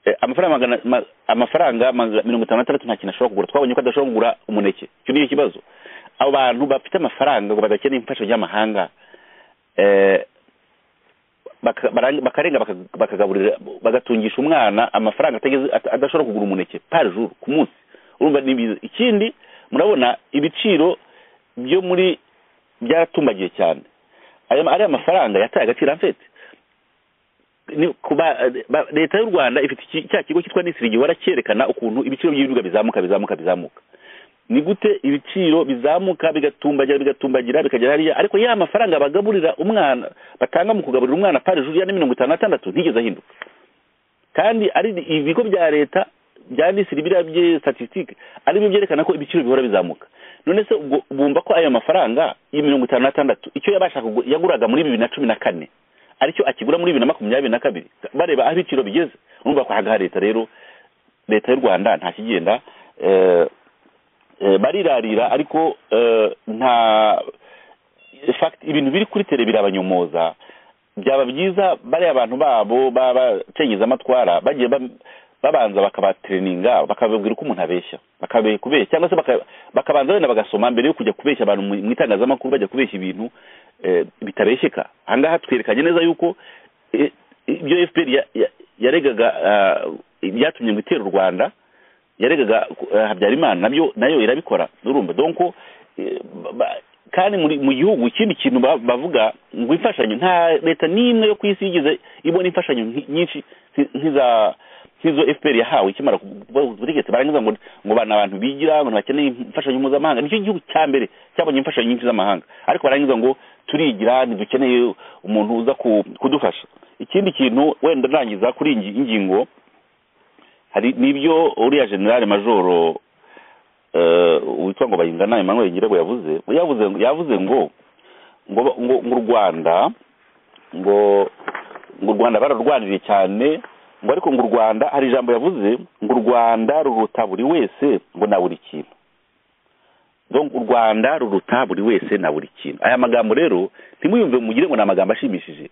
Eh, amafaranga magana ma- amafaranga maga- mirongo itanu n'atandatu nta kintu ashobora kugura twabonye ko adashobora kugura umuneke icyo niyo kibazo abo bantu bafite amafaranga ngo badakeneye imfasho ry'amahanga eh, baka- bara- bakarenga baka- bakagaburira bagatungisha umwana amafaranga atageze at- adashobora kugura umuneke par jour ku munsi urumva ni biza ikindi murabona ibiciro byo muri byaratumbagiye cyane aya ariya mafaranga yataye agaciro mfete ni kuba ba- leta y'u rwanda ifite iki- cya kigo cyitwa nisiri gihora cyerekana ukuntu ibiciro by'ibiribwa bizamuka bizamuka bizamuka ni gute ibiciro bizamuka bigatumbagira bigatumbagira bikagera hariya ariko ya mafaranga bagaburira umwana batanga mu kugaburira umwana pari juru ya ni mirongo itanu n'atandatu ntigeze ahinduka kandi ari ibigo bya leta bya nisiri biriya bye statistique ari byo byerekana ko ibiciro bihora bizamuka none se ubwo bumva ko ayo mafaranga ya mirongo itanu n'atandatu icyo yabashaga kugu- yaguraga muri bibiri na cumi na kane aricyo akigura muri bibiri na makumyabiri na kabiri bareba aho ibiciro bigeze urumva ko hagaha leta rero leta y'u rwanda nta kigenda eh, eh, barirarira ariko eh, nta in fact ibintu biri kuri tere birabanyomoza byaba byiza bariya abantu babo b'abacengiza amatwara bagiye ba- babanza bakabatereninga bakababwira uko umuntu abeshya bakabe kubeshya cyangwa se baka- bakabanza wenda bagasoma mbere yo kujya kubeshya abantu mu mu itangazamakuru bajya kubeshya ibintu eh, bitabesheka ahangaha twerekanye neza yuko eh, ibyo fpr ya- ya- yaregaga ah, byatumye ngo itere u rwanda yaregaga eh, habyarimana nabyo nayo irabikora urumva donko eh, ba- ba- kandi muri mu gihugu ikindi kintu ba- bavuga ngo imfashanyo nta leta n'imwe yo ku isi yigize ibona imfashanyo nki- nyinshi nki- nk'iza nk'izo fpr yahawe ikimara kuba ubutegetsi barangiza ngo ngo bana abantu bigira ngo ntibakeneye imfashanyo mpuzamahanga nicyo gihugu cya mbere cyabonye imfashanyo nyinshi z'amahanga ariko barangiza ngo turigira ntidukeneye umuntu uza ku- kudufasha ikindi kintu wenda ndangiza kuri iyi ngingo hari nibyo uriya generale majoro eh, witwa ngo bayingana Emmanuel Ngirebo yavuze yavuze yavuze ngo ngo ngo ngo u Rwanda ngo ngo u Rwanda bararwaniriye cyane ngo ariko ngo u Rwanda hari ijambo yavuze ngo u Rwanda ruruta buri wese ngo na buri kintu Donc, u rwanda ruruta buri wese na buri kintu aya magambo rero ntimuyumve mugire ngo ni amagambo ashimishije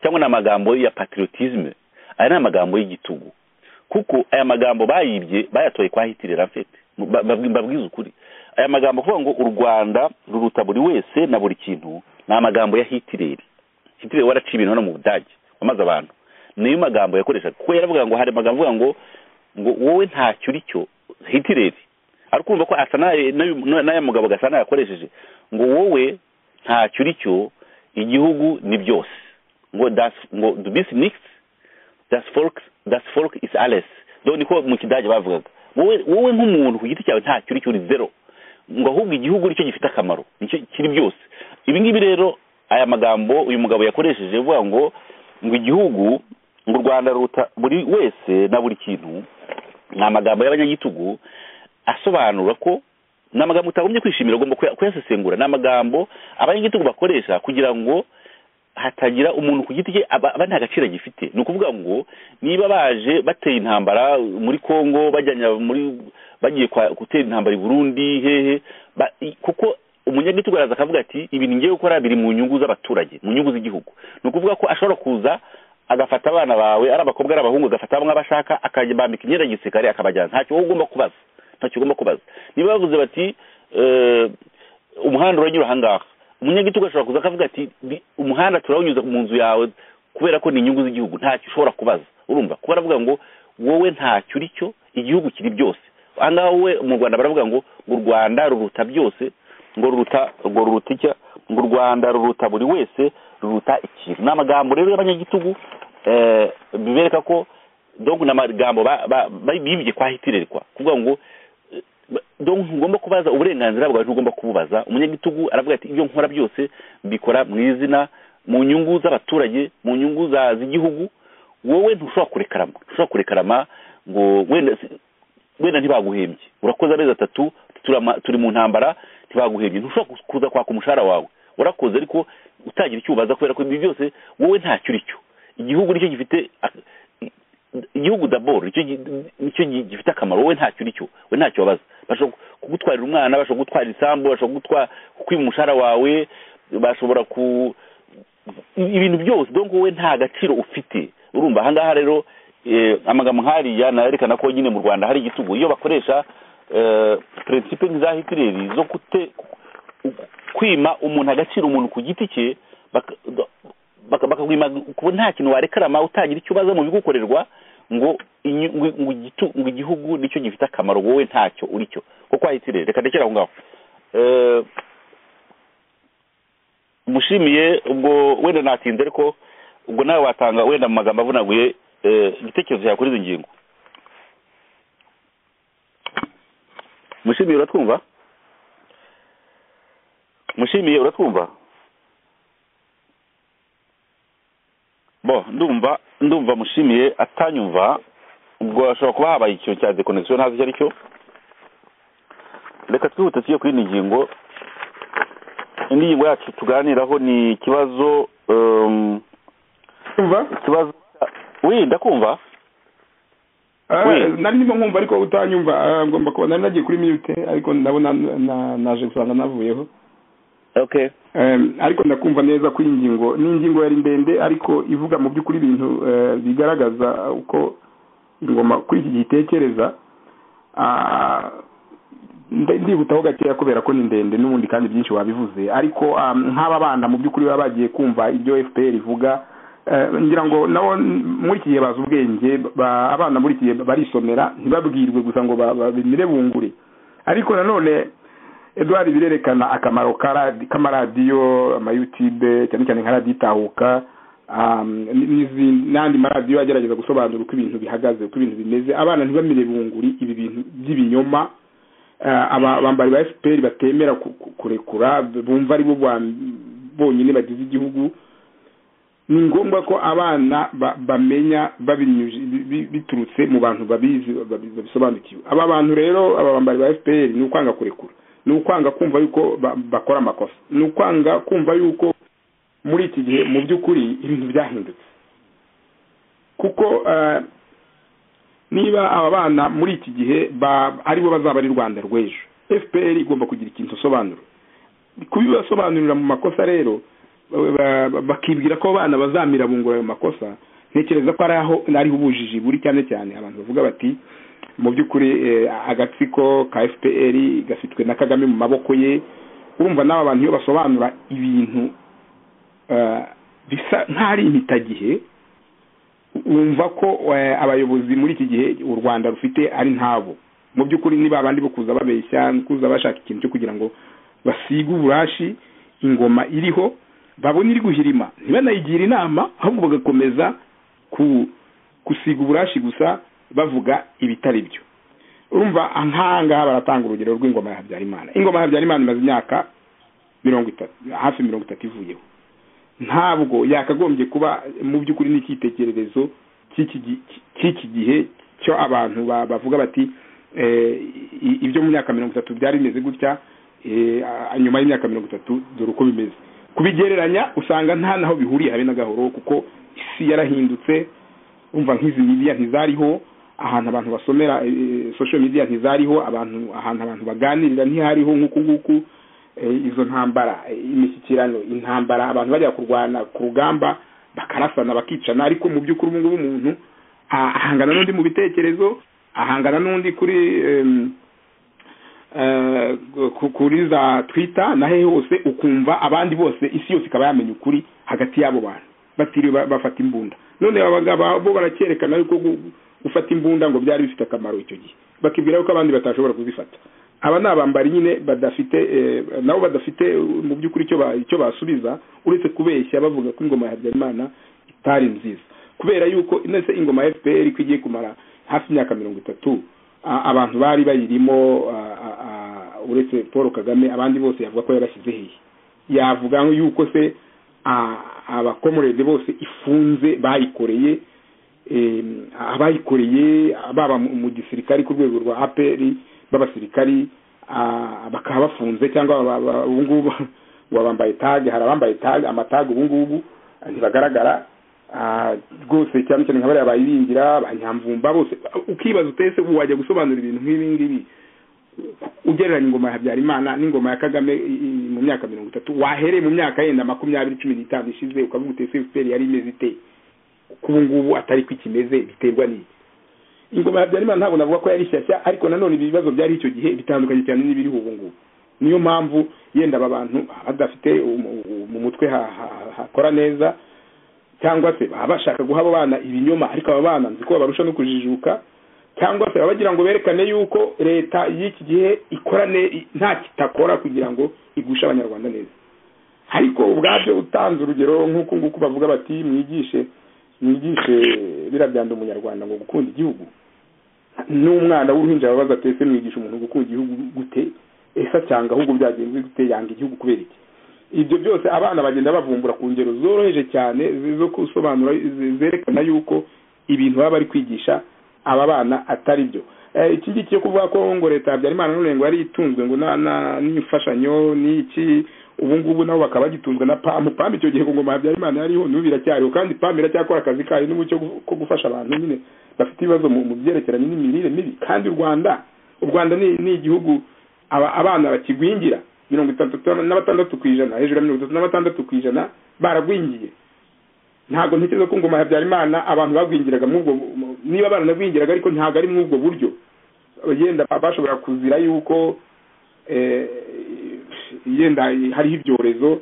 cyangwa ni amagambo ya patriotisme aya ni amagambo y'igitugu kuko aya magambo bayibye bayatoye kwa hitirera mfete Ba- ba- mbabwiza ukuri aya magambo kuvuga ngo u rwanda ruruta buri wese na buri kintu ni amagambo ya hitireri hitireri waraciye ibintu hano mu budage wamaze abantu niyo magambo yakoreshaga kuko yaravuga ngo hari amagambo avuga ngo ngo wowe ntacyo uri cyo hitireri ari kumva ko asa n'aya- n'uyu- n'aya mugabo gasana yakoresheje ngo wowe ntacyo uri cyo igihugu ni byose ngo das ngo du bist nichts das Volk, das Volk ist alles. Do niko mu kidage bavugaga. Wowe wowe nk'umuntu ku giti cyawe nta cyuri cyuri zero. Ngo ahubwo igihugu nicyo gifite akamaro, nicyo kiri byose. Ibi ngibi rero aya magambo uyu mugabo yakoresheje avuga ngo ngo igihugu ngo u Rwanda ruta buri wese na buri kintu ni amagambo y'abanyagitugu asobanura ko ni amagambo utagombye kwishimira ugomba kuya- kuyasesengura ni amagambo abanyagitugu bakoresha kugira ngo hatagira umuntu ku giti cye aba aba nta gaciro agifite ni ukuvuga ngo niba baje bateye intambara muri congo bajyanya muri bagiye kwa- gutera intambara i burundi hehe ba- i- kuko umunyagitugu araza akavuga ati ibintu ngiye gukora biri mu nyungu z'abaturage mu nyungu z'igihugu ni ukuvuga ko ashobora kuza agafata abana bawe ari abakobwa ari abahungu agafata bamwe abashaka akabambika imyenda ya gisirikare akabajyana ntacyo wowe ugomba kubaza ntacyo ugomba kubaza niba bavuze bati eh, umuhanda uranyura ahangaha umunyagitugu ashobora kuza akavuga ati "Bi- umuhanda turawunyuza mu nzu yawe kubera ko ni inyungu z'igihugu ntacyo ushobora kubaza urumva kuba aravuga ngo wowe ntacyo uri cyo igihugu kiri byose ahangaha wowe mu rwanda baravuga ngo ngo u rwanda ruruta byose ngo ruruta ngo ruruta icya ngo u rwanda ruruta buri wese ruruta ikintu ni amagambo rero y'abanyagitugu eh, bibereka ko donc ni amagambo ba- ba- ba- bibye kwa hitirere kwa kuvuga ngo Ba- donc ntugomba kubaza uburenganzira bwawe ntugomba kububaza umunyagitugu aravuga ati ibyo nkora byose mbikora mu izina mu nyungu z'abaturage mu nyungu za- z'igihugu wowe ntushobora kurekarama ntushobora kurekarama ngo wenda si- wenda ntibaguhembye urakoze amezi atatu turama- turi mu ntambara ntibaguhembye ntushobora ku- kuza kwaka umushahara wawe warakoze ariko utagira icyo ubaza kubera ko ibyo byose wowe ntacyo uri cyo igihugu nicyo gifite ak- igihugu daboro nicyo gi- nicyo gi- gifite akamaro wowe ntacyo uri cyo we ntacyo wabaza bashobora kugutwarira umwana bashobora kugutwarira isambu bashobora kugutwa kukwiba umushahara wawe bashobora ku i- ibintu byose donc wowe nta gaciro ufite urumva ahangaha rero eh, amagambo nk'ariya nayerekana ko nyine mu rwanda hari igitugu iyo bakoresha eh, principe nk'iza hitireri zo gute kwima umuntu agaciro umuntu ku giti cye baka- ba- baka- bakakwima kuba nta kintu warekarama utagira icyo ubaza mu bigukorerwa ngo inyu- ngo- ngo igitu- ngo igihugu nicyo gifite akamaro wowe ntacyo uri cyo kuko wahitirere reka ndekere aho ngaho Eh, mushimiye ubwo wenda natinze ariko ubwo nawe watanga wenda mu magambo avunaguye eh, igitekerezo cyawe kuri izi ngingo mushimiye uratwumva mushimiye uratwumva bo ndumva ndumva mushimiye atanyumva ubwo hashobora kuba habaye ikintu cya deconnexion ntazi icyo ari cyo reka twihute tujye ku yindi ngingo indi ngingo yacu tuganiraho ni ikibazo um, umva ikibazo wi ndakumva Ah, Oui. nari ndimo nkumva ariko utanyumva Ah, ngomba kuba nari nagiye kuri mute ariko ndabona na- naje gusanga navuyeho okay Em, ariko ndakumva neza ko iyi ngingo ni ingingo yari ndende ariko ivuga mu by'ukuri ibintu eh, bigaragaza uko ingoma kuri iki gihe itekereza Ah, nda- ndihutaho gakeya kubera ko ni ndende n'ubundi kandi byinshi wabivuze ariko ah, nk'aba bana mu by'ukuri baba bagiye kumva ibyo fpr ivuga Eh, ngira ngo nabo muri iki gihe bazi ubwenge ba- abana muri iki gihe barisomera ntibabwirwe gusa ngo ba- babimire bungure ariko nanone eduard birerekana akamaro ka radi- k'amaradiyo amayutube cyane cyane nka radiyo itahuka um, n'izi- n'andi maradiyo agerageza gusobanura uko ibintu bihagaze uko ibintu bimeze abana ntibamire bunguri ibi bintu by'ibinyoma Ah, aba- abambari ba fpr batemera ku- ku- kurekura bumva ari bo ba- bonyine bagize igihugu ni ngombwa ko abana ba- bamenya babinyuji- bi- bi- biturutse mu bantu babizi babi- babisobanukiwe aba bantu rero aba bambari ba fpr ni ukwanga kurekura ni ukwanga kumva yuko ba- bakora amakosa ni ukwanga kumva yuko muri iki gihe mu by'ukuri ibintu byahindutse kuko eh, niba aba bana muri iki gihe ba- aribo bazaba ari rwanda rw'ejo fpr igomba kugira ikintu isobanura kubibasobanurira mu makosa rero bakibwira ko abana bazamira bungura ayo makosa ntekereza ko ariho ariho ubujiji buri cyane cyane abantu bavuga bati mu by'ukuri agatsiko ka fpr gafitwe na kagame mu maboko ye urumva n'aba bantu iyo basobanura ibintu bisa nk'ari impitagihe wumva ko abayobozi muri iki gihe u rwanda rufite ari ntabo mu by'ukuri niba abandi bo kuza babeshya kuza bashaka ikintu cyo kugira ngo basige uburashi ingoma iriho babona iri guhirima ntibanayigire inama ahubwo bagakomeza gusiga uburashi gusa bavuga ibitari byo urumva nk'ahangaha baratanga urugero rw'ingoma ya habyarimana ingoma ya habyarimana imaze imyaka mirongo itatu hafi mirongo itatu ivuyeho ntabwo yakagombye kuba mu by'ukuri n'icyitegererezo cy'iki gihe cyo abantu bavuga bati ibyo mu myaka mirongo itatu byari bimeze gutya nyuma y'imyaka mirongo itatu dore uko bimeze kubigereranya usanga nta naho bihuriye habe na gahoro kuko isi yarahindutse umva nk'izi midiya ntizariho ahantu abantu basomera social media ntizariho abantu ahantu abantu baganirira ntihariho nk'uku nguku izo ntambara imishyikirano intambara abantu bajya kurwana ku rugamba bakarasana bakicana ariko mu by'ukuri ubu ngubu umuntu ahangana n'undi mu bitekerezo ahangana n'undi kuri kuri za twita na hehe hose ukumva abandi bose isi yose ikaba yamenya ukuri hagati y'abo bantu batiriwe bafata imbunda none abagabo bo barakerekana yuko gufata imbunda ngo byari bifite akamaro icyo gihe bakibwira ko abandi batashobora kuzifata aba ni abambari nyine badafite nabo badafite mu by'ukuri icyo basubiza uretse kubeshya bavuga ko ingoma ya habyarimana itari nziza kubera yuko ndetse ingoma ya fpr ko igiye kumara hafi imyaka mirongo itatu abantu bari bayirimo uretse paul kagame abandi bose yavuga ko yabashyize hehe yavuga yuko se abakomorede bose ifunze bayikoreye abayikoreye baba mu gisirikari ku rwego rwa apr b'abasirikari bakaba bafunze cyangwa ubungubu bambaye tage hari abambaye tage amatage ubungubu ntibagaragara rwose cyane cyane nka bariya bayibingira ba nyamvumba bose ukibaza utese ubu wajya gusobanura ibintu nk'ibi ngibi ugereranya ingoma ya habyarimana n'ingoma ya kagame mu myaka mirongo itatu wahereye mu myaka yenda makumyabiri cumi n'itanu ishize ukavuga utese efuperi yari imeze ite kuko ubu ngubu atari ko ikimeze biterwa n'iyi ingoma ya habyarimana ntabwo navuga ko yari shyashya ariko nanone ibibazo byari icyo gihe bitandukanye cyane n'ibiriho ubu ngubu niyo mpamvu yenda aba bantu badafite mu mutwe hakora neza cyangwa se baba bashaka guha abo bana ibinyoma ariko aba bana nzi ko babarusha no kujijuka cyangwa se baba bagira ngo berekane yuko leta y'iki gihe ikorane nta kitakora kugira ngo igushe abanyarwanda neza ariko ubwabyo utanze urugero nk'uku nguku bavuga bati mwigishe mwigishe biriya byanda umunyarwanda ngo gukunda igihugu n'umwana w'uruhinja ababaza atese mwigisha umuntu gukunda igihugu gute ese acyanga ahubwo byagenze gute yanga igihugu kubera iki ibyo byose abana bagenda bavumbura ku ngero zoroheje cyane zo gusobanura zerekana yuko ibintu baba bari kwigisha aba bana atari byo iki ngiki cyo kuvuga ko ngo leta habyarimana none ngo yari itunzwe ngo n'imfashanyo n'iki ubu ngubu nabo bakaba bagitunzwe na pamu pamu icyo gihe ngoma habyarimana yariho n'ubu biracyariho kandi pamu iracyakora akazi kayo n'umucyo ko gufasha abantu nyine bafite ibibazo mu byerekeranye n'imirire mibi kandi u rwanda u rwanda ni igihugu abana bakigwingira mirongo itandatu n'abatandatu ku ijana hejuru ya mirongo itatu n'abatandatu ku ijana baragwingiye ntabwo ntekereza ko ngoma habyarimana abantu bagwingiraga mw'ubwo niba baranagwingiraga ariko ntabwo ari mw'ubwo buryo yenda bashobora kuzira yuko yenda hariho ibyorezo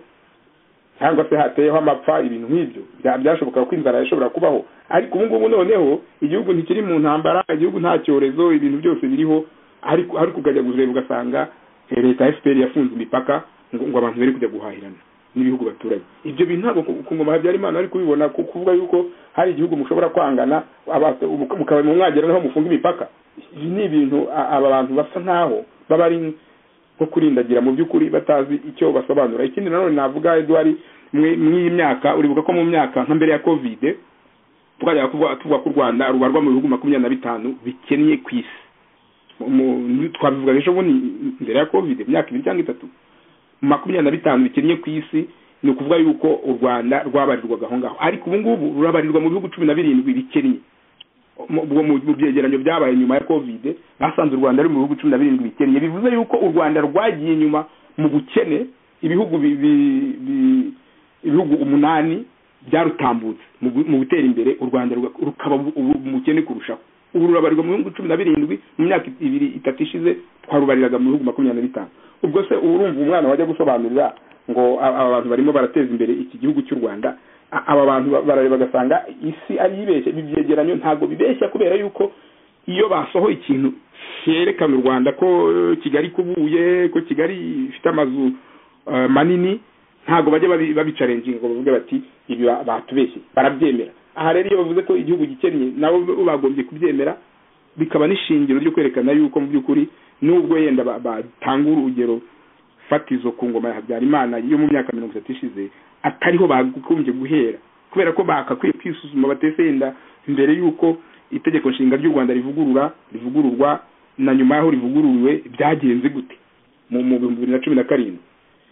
cyangwa se hateyeho amapfa ibintu nk'ibyo byashoboka ko inzara yashobora kubaho ariko ubu ngubu noneho igihugu ntikiri mu ntambara igihugu nta cyorezo ibintu byose biriho ariko ariko ukajya kuzireba ugasanga leta ya fpr yafunze imipaka ngo abantu bari kujya guhahirana n'ibihugu baturanye ibyo bintu ntabwo ku ngoma habyarimana ari kubibona kuvuga yuko hari igihugu mushobora kwangana mukaba mwagera naho mufunga imipaka ibi ni ibintu aba bantu basa nkaho baba ari nko kurindagira mu by'ukuri batazi icyo basobanura ikindi nanone navuga eduwari mw'iyi myaka uribuka ko mu myaka nka mbere ya kovide twajyaga tuvuga ko u rwanda rubarwa mu bihugu makumyabiri na bitanu bikennye ku isi twabivuga ejo bundi mbere ya covid imyaka ibiri cyangwa itatu makumyabiri na bitanu bikennye ku isi ni ukuvuga yuko u rwanda rwabarirwaga aho ngaho ariko ubu ngubu rurabarirwa mu bihugu cumi na birindwi bikennye ubwo mu byegeranyo byabaye nyuma ya kovide basanze u rwanda ari mu bihugu cumi na birindwi bikennye bivuze yuko u rwanda rwagiye inyuma mu bukene ibihugu bi- bi- bi- ibihugu umunani byarutambutse mu gu- mu gutera imbere u rwanda ruga- rukaba ubu umukene kurushaho ubu rurabarirwa mu bihugu cumi na birindwi mu myaka ibiri itatu ishize twarubariraga mu bihugu makumyabiri na bitanu ubwo se urumva umwana wajya gusobanurira ngo a- aba bantu barimo barateza imbere iki gihugu cy'u rwanda A- aba bantu ba- barareba bagasanga isi ari ibeshya ibi byegeranyo ntabwo bibeshya kubera yuko iyo basohoye ikintu cyerekana u rwanda ko eh, kigali kubuye ko kigali ifite amazu eh, manini ntabwo bajya babi- babicarenginga ngo bavuge bati ibi ba- batubeshye barabyemera aha rero iyo bavuze ko igihugu gikennye nabo bagombye kubyemera bikaba n'ishingiro ryo kwerekana yuko mu by'ukuri nubwo yenda ba- batanga urugero fatizo ku ngoma ya habyarimana yo mu myaka mirongo itatu ishize atariho bagombye guhera kubera ko bakakwiye kwisuzuma batese yenda mbere y'uko itegeko nshinga ry'u rwanda rivugurura rivugururwa na nyuma y'aho rivugururiwe byagenze gute mu mu bihumbi bibiri na cumi na karindwi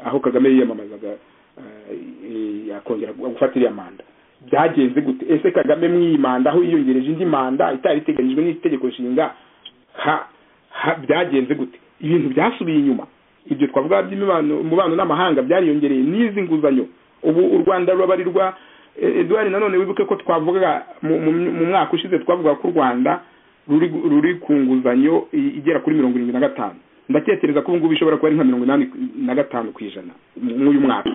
aho kagame yiyamamazaga eh, eh, akongera gufata iriya manda byagenze gute ese kagame mu iyi manda aho yiyongereje indi manda itari iteganyijwe n'itegeko nshinga ha ha- byagenze gute ibintu byasubiye inyuma ibyo twavuga by'imibano umubano n'amahanga byariyongereye n'izi nguzanyo ubu u rwanda rurabarirwa eh, eduard nanone wibuke ko twavugaga mu- mu- mu mwaka ushize twavugaga ko u rwanda ruri ruri ku nguzanyo i- igera kuri mirongo irindwi na gatanu ndatekereza ko ubu ngubu ishobora kuba ari nka mirongo inani na gatanu ku ijana mu- mw'uyu mwaka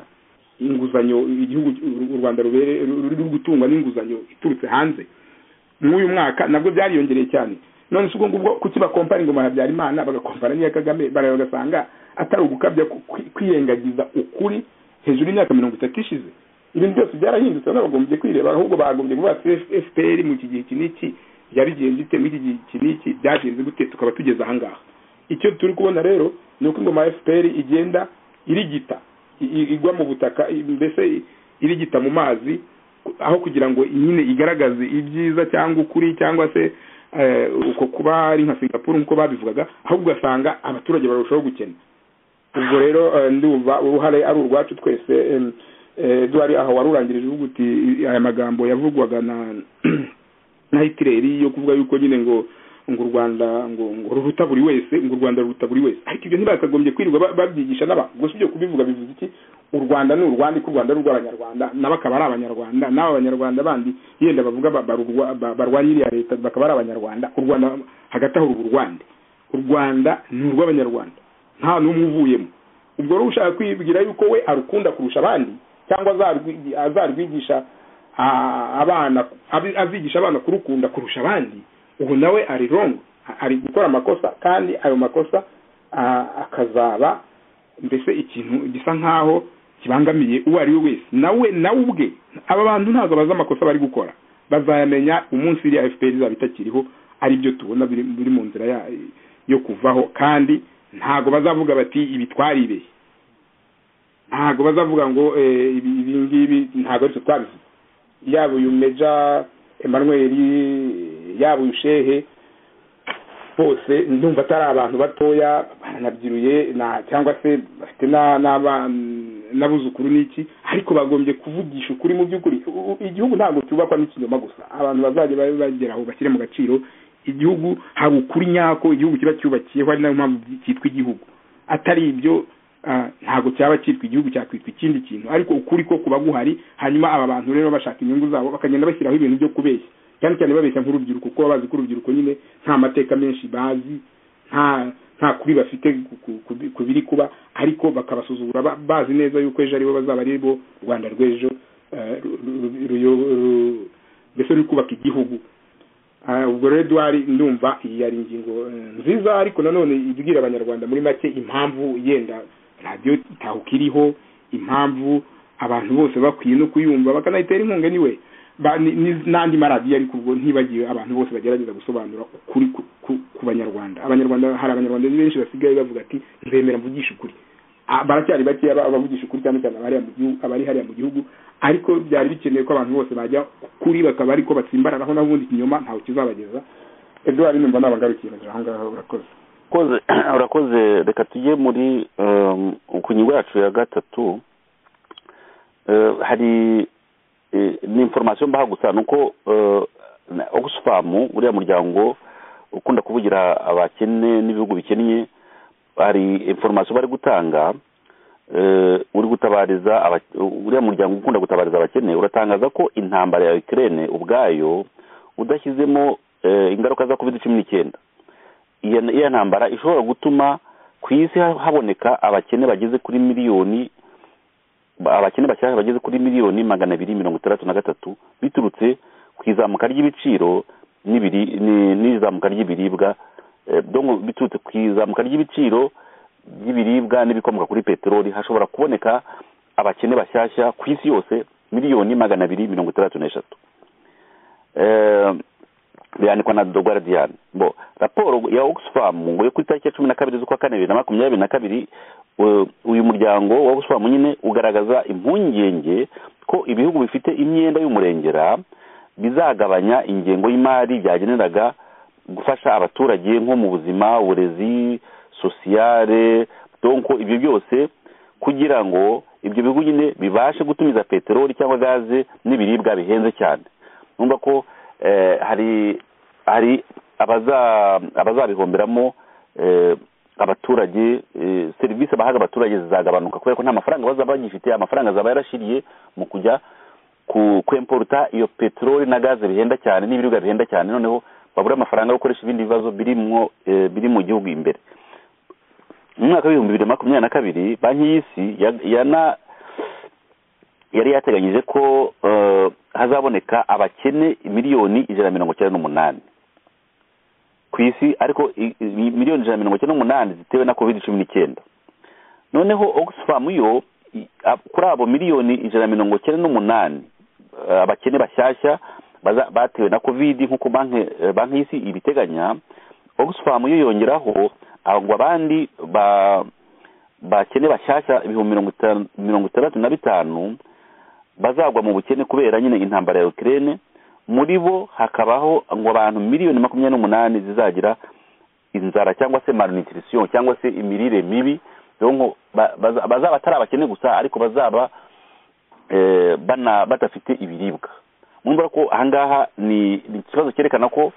inguzanyo igihugu u rwanda rubere ruri gutungwa n'inguzanyo iturutse hanze mw'uyu mwaka nabwo byariyongereye cyane none si ubwo ngubwo kuki bakompara ingoma ya habyarimana bagakompara n'iya kagame bareba bagasanga atari ugukabya ku- kwi- kwirengagiza ukuri hejuru y'imyaka mirongo itatu ishize ibintu byose byarahindutse bano bagombye kwireba ahubwo bagombye kuvuga ati fpr mu iki gihe iki n'iki byari bigenze bite mu iki gihe iki n'iki byagenze gute tukaba tugeze aha ngaha icyo turi kubona rero ni uko ingoma ya fpr igenda irigita i- i- igwa mu butaka i- mbese i- irigita mu mazi aho kugira ngo nyine igaragaze ibyiza cyangwa ukuri cyangwa se eh, uko kuba ari nka singapuru nk'uko babivugaga ahubwo ugasanga abaturage barushaho gukena ubwo rero eh, ndumva uruhare ari urwacu twese em, eh, duhari aho warurangirije uvuga uti i- aya magambo yavugwaga na na hitireri yo kuvuga yuko nyine ngo ngo u rwanda ngo ngo ruruta buri wese ngo u rwanda ruruta buri wese ariko ibyo ntibakagombye kwirirwa ba- babyigisha n'abantu gusa ibyo kubivuga bivuze iki u rwanda ni urwanda ko u rwanda ari urw'abanyarwanda nabo akaba ari abanyarwanda n'abo banyarwanda bandi yenda bavuga ba- barurwa- ba- barwanya iriya leta bakaba ari abanyarwanda u rwanda hagati aho ruba u rwanda u rwanda ni urw'abanyarwanda nta n'umwe uvuyemo ubwo rero ushaka kwibwira yuko we arukunda kurusha abandi cyangwa azarwi- azarwigisha a- abana abi- azigisha abana kurukunda kurusha abandi ubu nawe ari wrong a- ari gukora amakosa kandi ayo makosa a- akazaba mbese ikintu gisa nkaho kibangamiye uwo ari we wese nawe nawe ubwe aba bantu ntabwo bazi amakosa bari gukora bazayamenya umunsi iriya fpr izaba itakiriho ari byo tubona biri biri mu nzira ya- yo kuvaho kandi ntabwo bazavuga bati ibi twaribeshye ntabwo bazavuga ngo eh, ibi ibi ngibi ntabwo ari twe twabivuze yaba uyu meja emmanuel yaba uyu shehe bose ndumva atari abantu batoya baranabyiruye na cyangwa se bafite na- n'abana- n'abuzukuru n'iki ariko bagombye kuvugisha ukuri mu by'ukuri U- u- igihugu ntabwo cyubakwa n'ikinyoma gusa abantu bazajya babe bagera aho bashyire mu gaciro igihugu hari ukuri nyako igihugu kiba cyubakiyeho ari nayo mpamvu cyitwa igihugu atari ibyo ah, ntabwo cyaba cyitwa igihugu cyakwitwa ikindi kintu ariko ukuri ko kuba guhari hanyuma aba bantu rero bashaka inyungu zabo bakagenda bashyiraho ibintu byo kubeshya cyane cyane babeshya nk'urubyiruko kuko baba bazi ko urubyiruko nyine nta mateka menshi bazi nta nta kuri bafite ku- ku- ku- ku biri kuba ariko bakabasuzugura ba- bazi neza yuko ejo aribo bazaba ari bo rwanda rw'ejo eh, ru- ru- ruyo- ru- mbese ruri kubaka igihugu Ah, ubwo rero eduwari ndumva iyi ari ingingo eh, nziza ariko nanone ibwira abanyarwanda muri make impamvu yenda radiyo itahuka iriho impamvu abantu bose bakwiye no kuyumva bakanayitera inkunga niwe Ba- ni- ni- n'andi maradiyo ariko ubwo ntibagiwe abantu bose bagerageza gusobanura ukuri ku- ku- ku banyarwanda abanyarwanda hari abanyarwanda benshi basigaye bavuga ati nzemera mvugisha ukuri Ah, baracyari bakeya ba- abavugisha ukuri cyane cyane abari mu gihugu abari hariya mu gihugu ariko byari bikenewe ko abantu bose bajya kuri bakaba ariko batsimbararaho n'ubundi ikinyoma ntawe kizabageza eduard numva nabagarukiye nagira aho ngaho urakoze urakoze urakoze reka tujye muri um, ku ngingo yacu ya gatatu Eh, hari eh, ni information mbaha gusa nuko eh, na- oxfam famu uriya muryango ukunda kuvugira abakene n'ibihugu bikennye hari informasiyo bari gutanga uri gutabariza uriya muryango ukunda gutabariza abakene uratangaza ko intambara ya Ukraine ubwayo udashyizemo ingaruka za covid cumi n'icyenda iyo ntambara ishobora gutuma ku isi haboneka abakene bageze kuri miliyoni abakene bashyashya bageze kuri miliyoni magana abiri mirongo itandatu na gatatu biturutse ku izamuka ry'ibiciro n'izamuka ry'ibiribwa biturutse ku izamuka ry'ibiciro by'ibiribwa n'ibikomoka kuri peteroli hashobora kuboneka abakene bashyashya ku isi yose miliyoni magana abiri mirongo itandatu n'eshatu birandikwa na do guardian bo raporo ya oxfam ngo yo ku itariki ya cumi na kabiri z'ukwa kane bibiri na makumyabiri na kabiri uyu muryango wa oxfam nyine ugaragaza impungenge ko ibihugu bifite imyenda y'umurengera bizagabanya ingengo y'imari byageneraga gufasha abaturage nko mu buzima uburezi sosiyale donko ibyo byose kugira ngo ibyo bihugu nyine bibashe gutumiza peteroli cyangwa gaze n'ibiribwa bihenze cyane numva ko hari hari abazabihomberamo abaturage serivisi bahaga abaturage zizagabanuka kubera ko nta mafaranga bazaba bagifite amafaranga azaba yarashiriye mu kujya kwemporuta iyo peteroli na gaze bihenda cyane n'ibiribwa bihenda cyane noneho babura amafaranga yo gukoresha ibindi bibazo biri mu gihugu imbere mu mwaka w'ibihumbi bibiri na makumyabiri na kabiri banki y'isi yari yateganyije ko hazaboneka abakene miliyoni ijana na mirongo icyenda n'umunani ku isi ariko miliyoni ijana na mirongo icyenda n'umunani zitewe na covid cumi n'icyenda noneho oxfam yo kuri abo miliyoni ijana na mirongo icyenda n'umunani abakene bashyashya batewe na covid nk'uko banki y'isi ibiteganya oxfam yo yongeraho ngo abandi bakene bashyashya ibihumbi mirongo itandatu na bitanu bazagwa mu bukene kubera nyine intambara ya Ukraine muri bo hakabaho ngo abantu miliyoni makumyabiri n'umunani zizagira inzara cyangwa se malnutrition cyangwa se imirire mibi donc bazaba atari abakene gusa ariko bazaba badafite ibiribwa mwumva ko ahangaha ni ikibazo cyerekana ko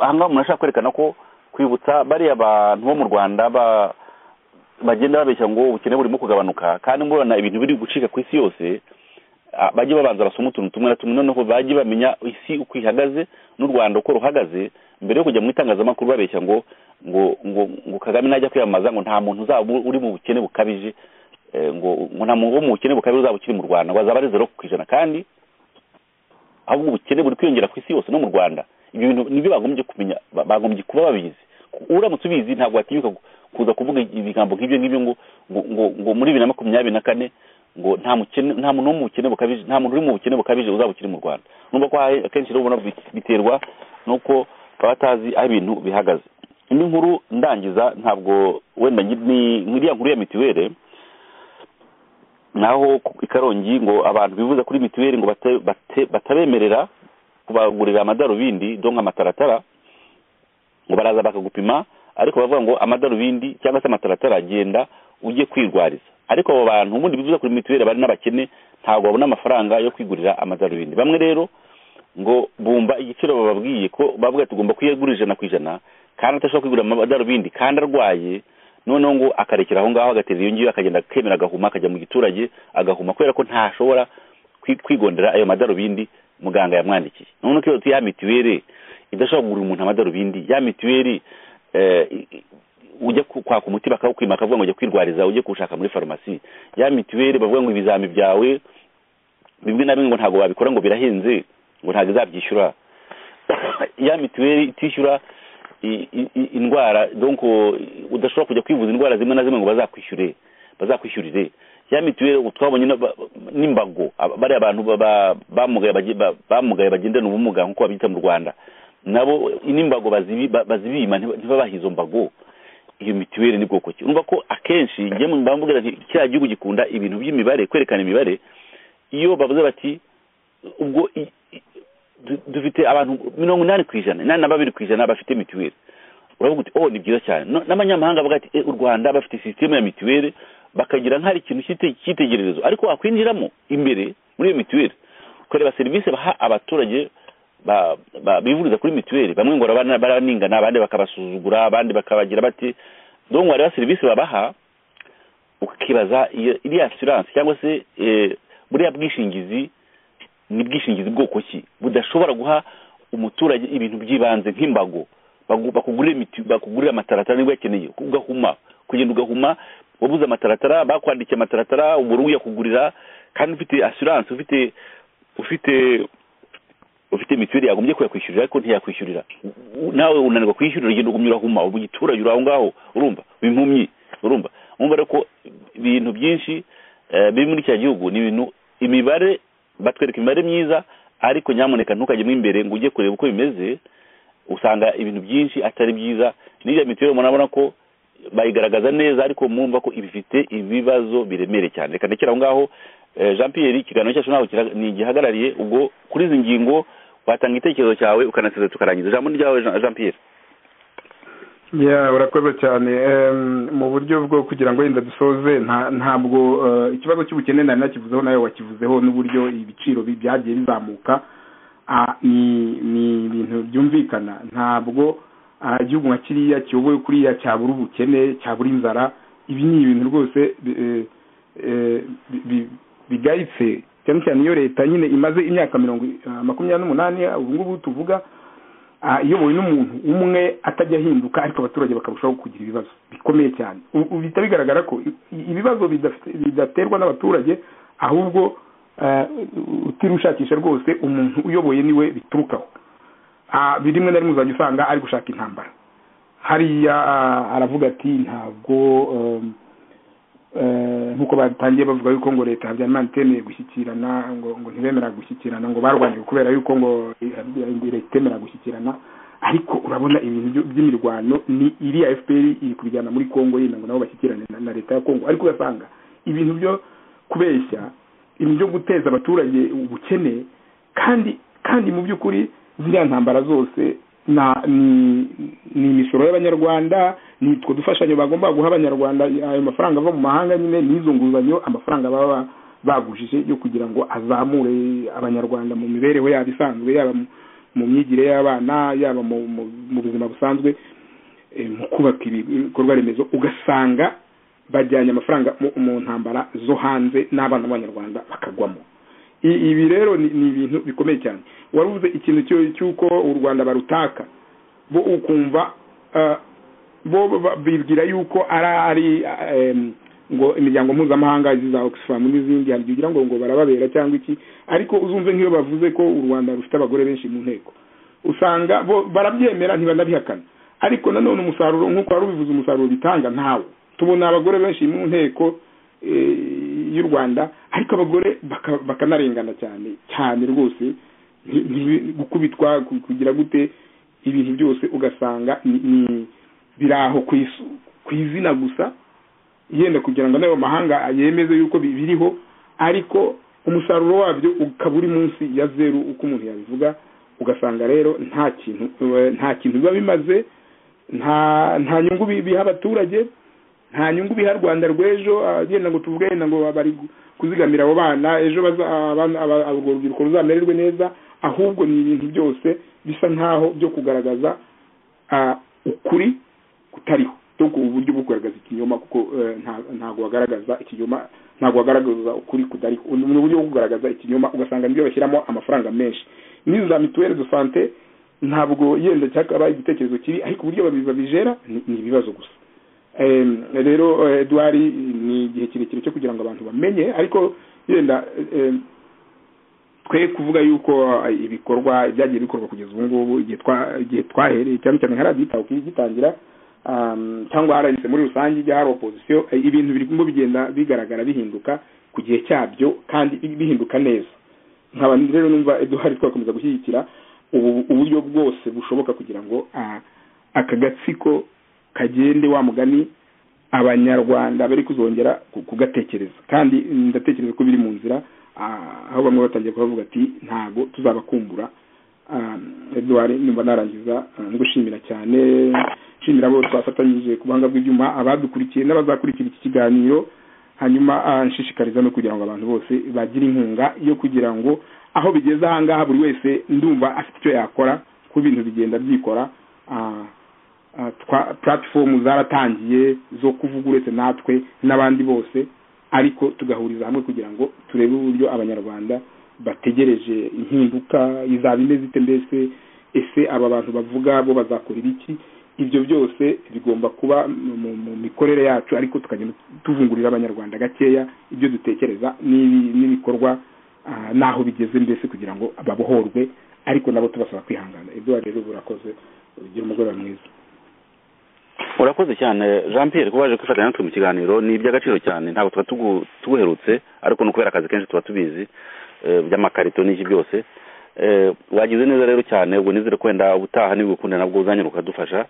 ahangaha umuntu ashaka kwerekana ko kwibutsa bariya abantu bo mu rwanda ba bagenda babeshya ngo ubukene burimo kugabanuka kandi murabona ibintu biri gucika ku isi yose bajye babanza basoma utuntu tumwe na tumwe noneho bajye bamenya isi uko ihagaze n'u rwanda uko ruhagaze mbere yo kujya mu itangazamakuru babeshya ngo ngo ngo ngo kagame najya kwiyamamaza ngo nta muntu uzaba uri mu bukene bukabije ngo ngo nta muntu wo mu bukene bukabije uzaba ukiri mu rwanda ngo azaba ari zero ku ijana kandi ahubwo ubukene buri kwiyongera ku isi yose no mu rwanda ibyo bintu nibyo bagombye kumenya bagombye kuba babizi uramutse ubizi ntabwo watinyuka kuza kuvuga ibigambo nk'ibyo ngibyo ngo ngo ngo muri bibiri na makumyabiri na kane ngo nta mukene nta muntu wo mu bukene bukabije nta muntu uri mu bukene bukabije uzaba ukiri mu rwanda nubwo ko akenshi rero ubona biterwa nuko baba batazi aho ibintu bihagaze indi nkuru ndangiza ntabwo wenda ni iriya nkuru ya mituweli naho i karongi ngo abantu bivuza kuri mituweli ngo batabemerera kubagurira amadarubindi donka amataratara ngo baraza bakagupima ariko bavuga ngo amadarubindi cyangwa se amataratara agenda ujye kwirwariza ariko abo bantu ubundi bivuze kuri mituweli bari n'abakene ntabwo babona amafaranga yo kwigurira amadarubindi bamwe rero ngo bumva igiciro bababwiye ko bavuga tugomba kuyagura ijana ku ijana kandi atashobora kwigurira amadarubindi kandi arwaye noneho ngo akarekera aho ngaho agatera iyo ngiyo akagenda akemera agahuma akajya mu giturage agahuma kubera ko ntashobora kwigondera ayo madarubindi muganga yamwandikiye noneho iyo ya mituweli idashobora kugurira umuntu amadarubindi ya mituweli ujya kwaka umuti bakawukwima bakavuga ngo ujya kwirwariza ujye kuwushaka muri farumasi ya mituweli bavuga ngo ibizami byawe bimwe na bimwe ngo ntabwo babikora ngo birahenze ngo ntabwo izabyishyura ya mituweli itishyura indwara donko udashobora kujya kwivuza indwara zimwe na zimwe ngo bazakwishyure bazakwishyurire ya mituweli twabonye n'imbago bariya abantu bamugaye bagendana ubumuga nk'uko babyita mu rwanda nabo n'imbago bazibima ntibabahe izo mbago iyo mituweli ni bwoko ki urumva ko akenshi njye mbambwira nti kiriya gihugu gikunda ibintu by'imibare kwerekana imibare iyo bavuze bati ubwo dufite abantu mirongo inani ku ijana inani na babiri ku ijana bafite mituweli uravuga uti oh ni byiza cyane n'abanyamahanga bavuga ati u rwanda bafite sisiteme ya mituweli bakagira nk'ahari ikintu cy'itegererezo ariko wakwinjiramo imbere muri iyo mituweli ukareba serivisi baha abaturage ba- ba- bivuriza kuri mituweli bamwe ngo baraba- baraningana abandi bakabasuzugura abandi bakabagira bati donc hariho serivisi babaha ukibaza iyo iriya asiranse cyangwa se eh, buriya bwishingizi ni bwishingizi bwoko ki budashobora guha umuturage ibintu by'ibanze nk'imbago Bagu- bakugurira imiti- bakugurira amataratara niba uyakeneye ugahuma kugenda ugahuma wabuze amataratara bakwandikiye amataratara ubura uyakugurira kandi ufite asiranse ufite ufite ufite mituweli yagombye kuyakwishyurira ariko ntiyakwishyurira U- nawe unanirwa kwishyurira ugenda ugumya urahuma ubu giturage uri aho ngaho urumva impumyi urumva urumva rero ko ibintu byinshi eh, biri muri kiriya gihugu ni ibintu imibare batwereka imibare myiza ariko nyamuneka ntukajyemo imbere ngo ujye kureba uko bimeze usanga ibintu byinshi atari byiza n'iriya mituweli murabona ko bayigaragaza neza ariko mwumva ko ibifite ibibazo biremereye cyane reka ndekere aho ngaho Eh, jean pierre ikiganiro cyacu nawe kira- ni igihagarariye ubwo kuri izi ngingo watanga igitekerezo cyawe ukanaseza tukarangiza ijambo ni ryawe Jean- jean pierre ya urakoze cyane Em, mu buryo bwo kugira ngo wenda dusoze nta- ntabwo eh, ikibazo cy'ubukene nari nakivuzeho nawe wakivuzeho n'uburyo ibiciro bi- byagiye bizamuka Ah, ni ni ibintu byumvikana ntabwo ah, igihugu nka kiriya kiyobowe kuriya cyabura ubukene cyabura inzara ibi ni ibintu rwose bi- eh, eh, bi- bi- bigayitse cyane cyane iyo leta nyine imaze imyaka mirongo i- ah, makumyabiri n'umunani ubu ngubu tuvuga ah, iyobowe n'umuntu umwe atajya ahinduka ariko abaturage bakarushaho kugira ibibazo bikomeye cyane U- u- bihita bigaragara ko i- i- ibibazo bidafite- bidaterwa n'abaturage ahubwo eh, utirushakisha rwose umuntu uyoboye niwe biturukaho Ah, biri rimwe na rimwe uzajya usanga ari gushaka intambara hariya ah, aravuga ati ntabwo em, eh, nk'uko batangiye bavuga yuko ngo leta habyarimana itemeye gushyikirana ngo ngo ntibemera gushyikirana ngo barwaniwe kubera yuko ngo eh, leta itemera gushyikirana ariko urabona ibintu byo- by'imirwano ni iriya fpr iri kubijyana muri congo yenda ngo nabo bashyikirane na- na leta ya congo ariko ugasanga ibintu byo kubeshya ibintu byo guteza abaturage ubukene kandi kandi mu by'ukuri ziriya ntambara zose na ni ni imisoro y'abanyarwanda ni utwo dufashanyo bagomba guha abanyarwanda ayo mafaranga ava mu mahanga nyine n'izo nguzanyo amafaranga baba bagujije yo kugira ngo azamure abanyarwanda mu mibereho yabo isanzwe yaba mu- mu myigire y'abana yaba mu mu- mu buzima busanzwe eh, mu kubaka ibikorwa remezo ugasanga bajyanye amafaranga mu- mu ntambara zo hanze n'abana b'abanyarwanda bakagwamo I- ibi rero ni ni ibintu bikomeye cyane waruvuze ikintu cyo- cy'uko u rwanda barutaka bo ukumva ah, bo ba- bibwira yuko ari ari em, ngo imiryango mpuzamahanga izi za oxfam n'izindi hari igihe ugira ngo ngo barababera cyangwa iki ariko uzumve nk'iyo bavuze ko u rwanda rufite abagore benshi mu nteko usanga bo barabyemera ntibanabihakana ariko nanone umusaruro nk'uko wari ubivuze umusaruro bitanga ntawo tubona abagore benshi mu nteko eh, y'u rwanda ariko abagore baka- bakanarengana cyane cyane rwose nti- nti- gukubitwa ku- kugira gute ibintu byose ugasanga ni- ni- biri aho ku isu- ku izina gusa yenda kugira ngo n'ayo mahanga yemeze yuko bi- biriho ariko umusaruro wabyo ukaba uri munsi ya zeru uko umuntu yabivuga ugasanga rero nta kintu nta kintu biba bimaze nta nta nyungu bi- biha abaturage nta nyungu biha rwanda rw'ejo ah, yenda ngo tuvuge yenda ngo bari gu- kuzigamira abo bana ejo baza- abana- aba- urwo rubyiruko ruzamererwe neza ahubwo ni ibintu byose bisa nk'aho byo kugaragaza ah, ukuri kutariho donc ubu buryo bwo kugaragaza ikinyoma kuko eh, nta- ntabwo wagaragaza ikinyoma ntabwo wagaragaza ukuri kudariho ni ni uburyo bwo kugaragaza ikinyoma ugasanga nibyo bashyiramo amafaranga menshi n'izo za mituweli de sante ntabwo yenda cyakaba igitekerezo kibi ariko uburyo babi- babijera ni ni ibibazo gusa Em, rero eh, eduard ni igihe kirekire cyo kugira ngo abantu bamenye ariko yenda eh, em, twe kuvuga yuko ah, ibikorwa byagiye bikorwa kugeza ubu ngubu igihe twa- igihe twahereye cyane cyane nka radiyo itaho igitangira um, cyangwa radiyo muri rusange ijya hari opozisiyo eh, ibintu birimo bigenda bigaragara bihinduka ku gihe cyabyo kandi bi- bihinduka neza nkaba rero numva eduard twakomeza gushyigikira ubu- uburyo bwose bushoboka kugira ngo ah, aka gatsiko kagende wa mugani abanyarwanda bari kuzongera ku- kugatekereza kandi ndatekereza ko biri mu nzira ah, aho bamwe batangiye kubavuga ati ntago tuzabakumbura Ah, Edouard numva narangiza ah, ngushimira cyane nshimira abo twafatanyije ku buhanga bw'ibyuma abadukurikiye n'abazakurikira iki kiganiro hanyuma ah, nshishikariza no kugira ngo abantu bose bagire inkunga yo kugira ngo aho bigeze ahangaha buri wese ndumva afite icyo yakora ko ibintu bigenda byikora ah, ah, twa- platform zaratangiye zo kuvuga uretse natwe n'abandi bose ariko tugahuriza hamwe kugira ngo turebe uburyo abanyarwanda bategereje impinduka izaba imeze ite mbese ese aba bantu bavuga bo bazakorera iki ibyo byose bigomba kuba mu- mu- mu mikorere yacu ariko tukagenda tuvungurira abanyarwanda gakeya ibyo dutekereza n'ibi- n'ibikorwa ah, n'aho bigeze mbese kugira ngo babohorwe ariko nabo tubasaba kwihangana ibyo rero burakoze ugira umugoroba mwiza urakoze cyane jean pierre kuba waje kwifatanya natwe mu kiganiro ni iby'agaciro cyane ntabwo tuba tugu- tuguherutse ariko ni ukubera akazi kenshi tuba tubizi eh, by'amakarito n'iki byose Eh, wagize neza rero cyane ubwo nizere kwenda ubutaha niba ugukunda nabwo uzanyura ukadufasha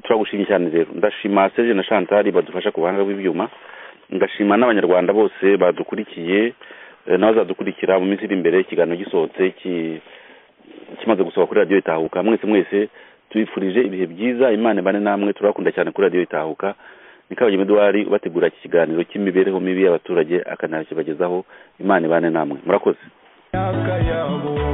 turagushimye cyane rero ndashima serge na chantari badufasha ku buhanga bw'ibyuma ngashima n'abanyarwanda bose badukurikiye eh, n'abazadukurikira mu minsi iri imbere ikiganiro gisohotse ki- kimaze gusohoka kuri radiyo itahuka mwese mwese tubifurije ibihe byiza imana ibane namwe turabakunda cyane kuri radiyo itahuka ni kabagema eduwari bategura iki kiganiro cy'imibereho mibi y'abaturage akanakibagezaho imana ibane namwe murakoze imyaka yabo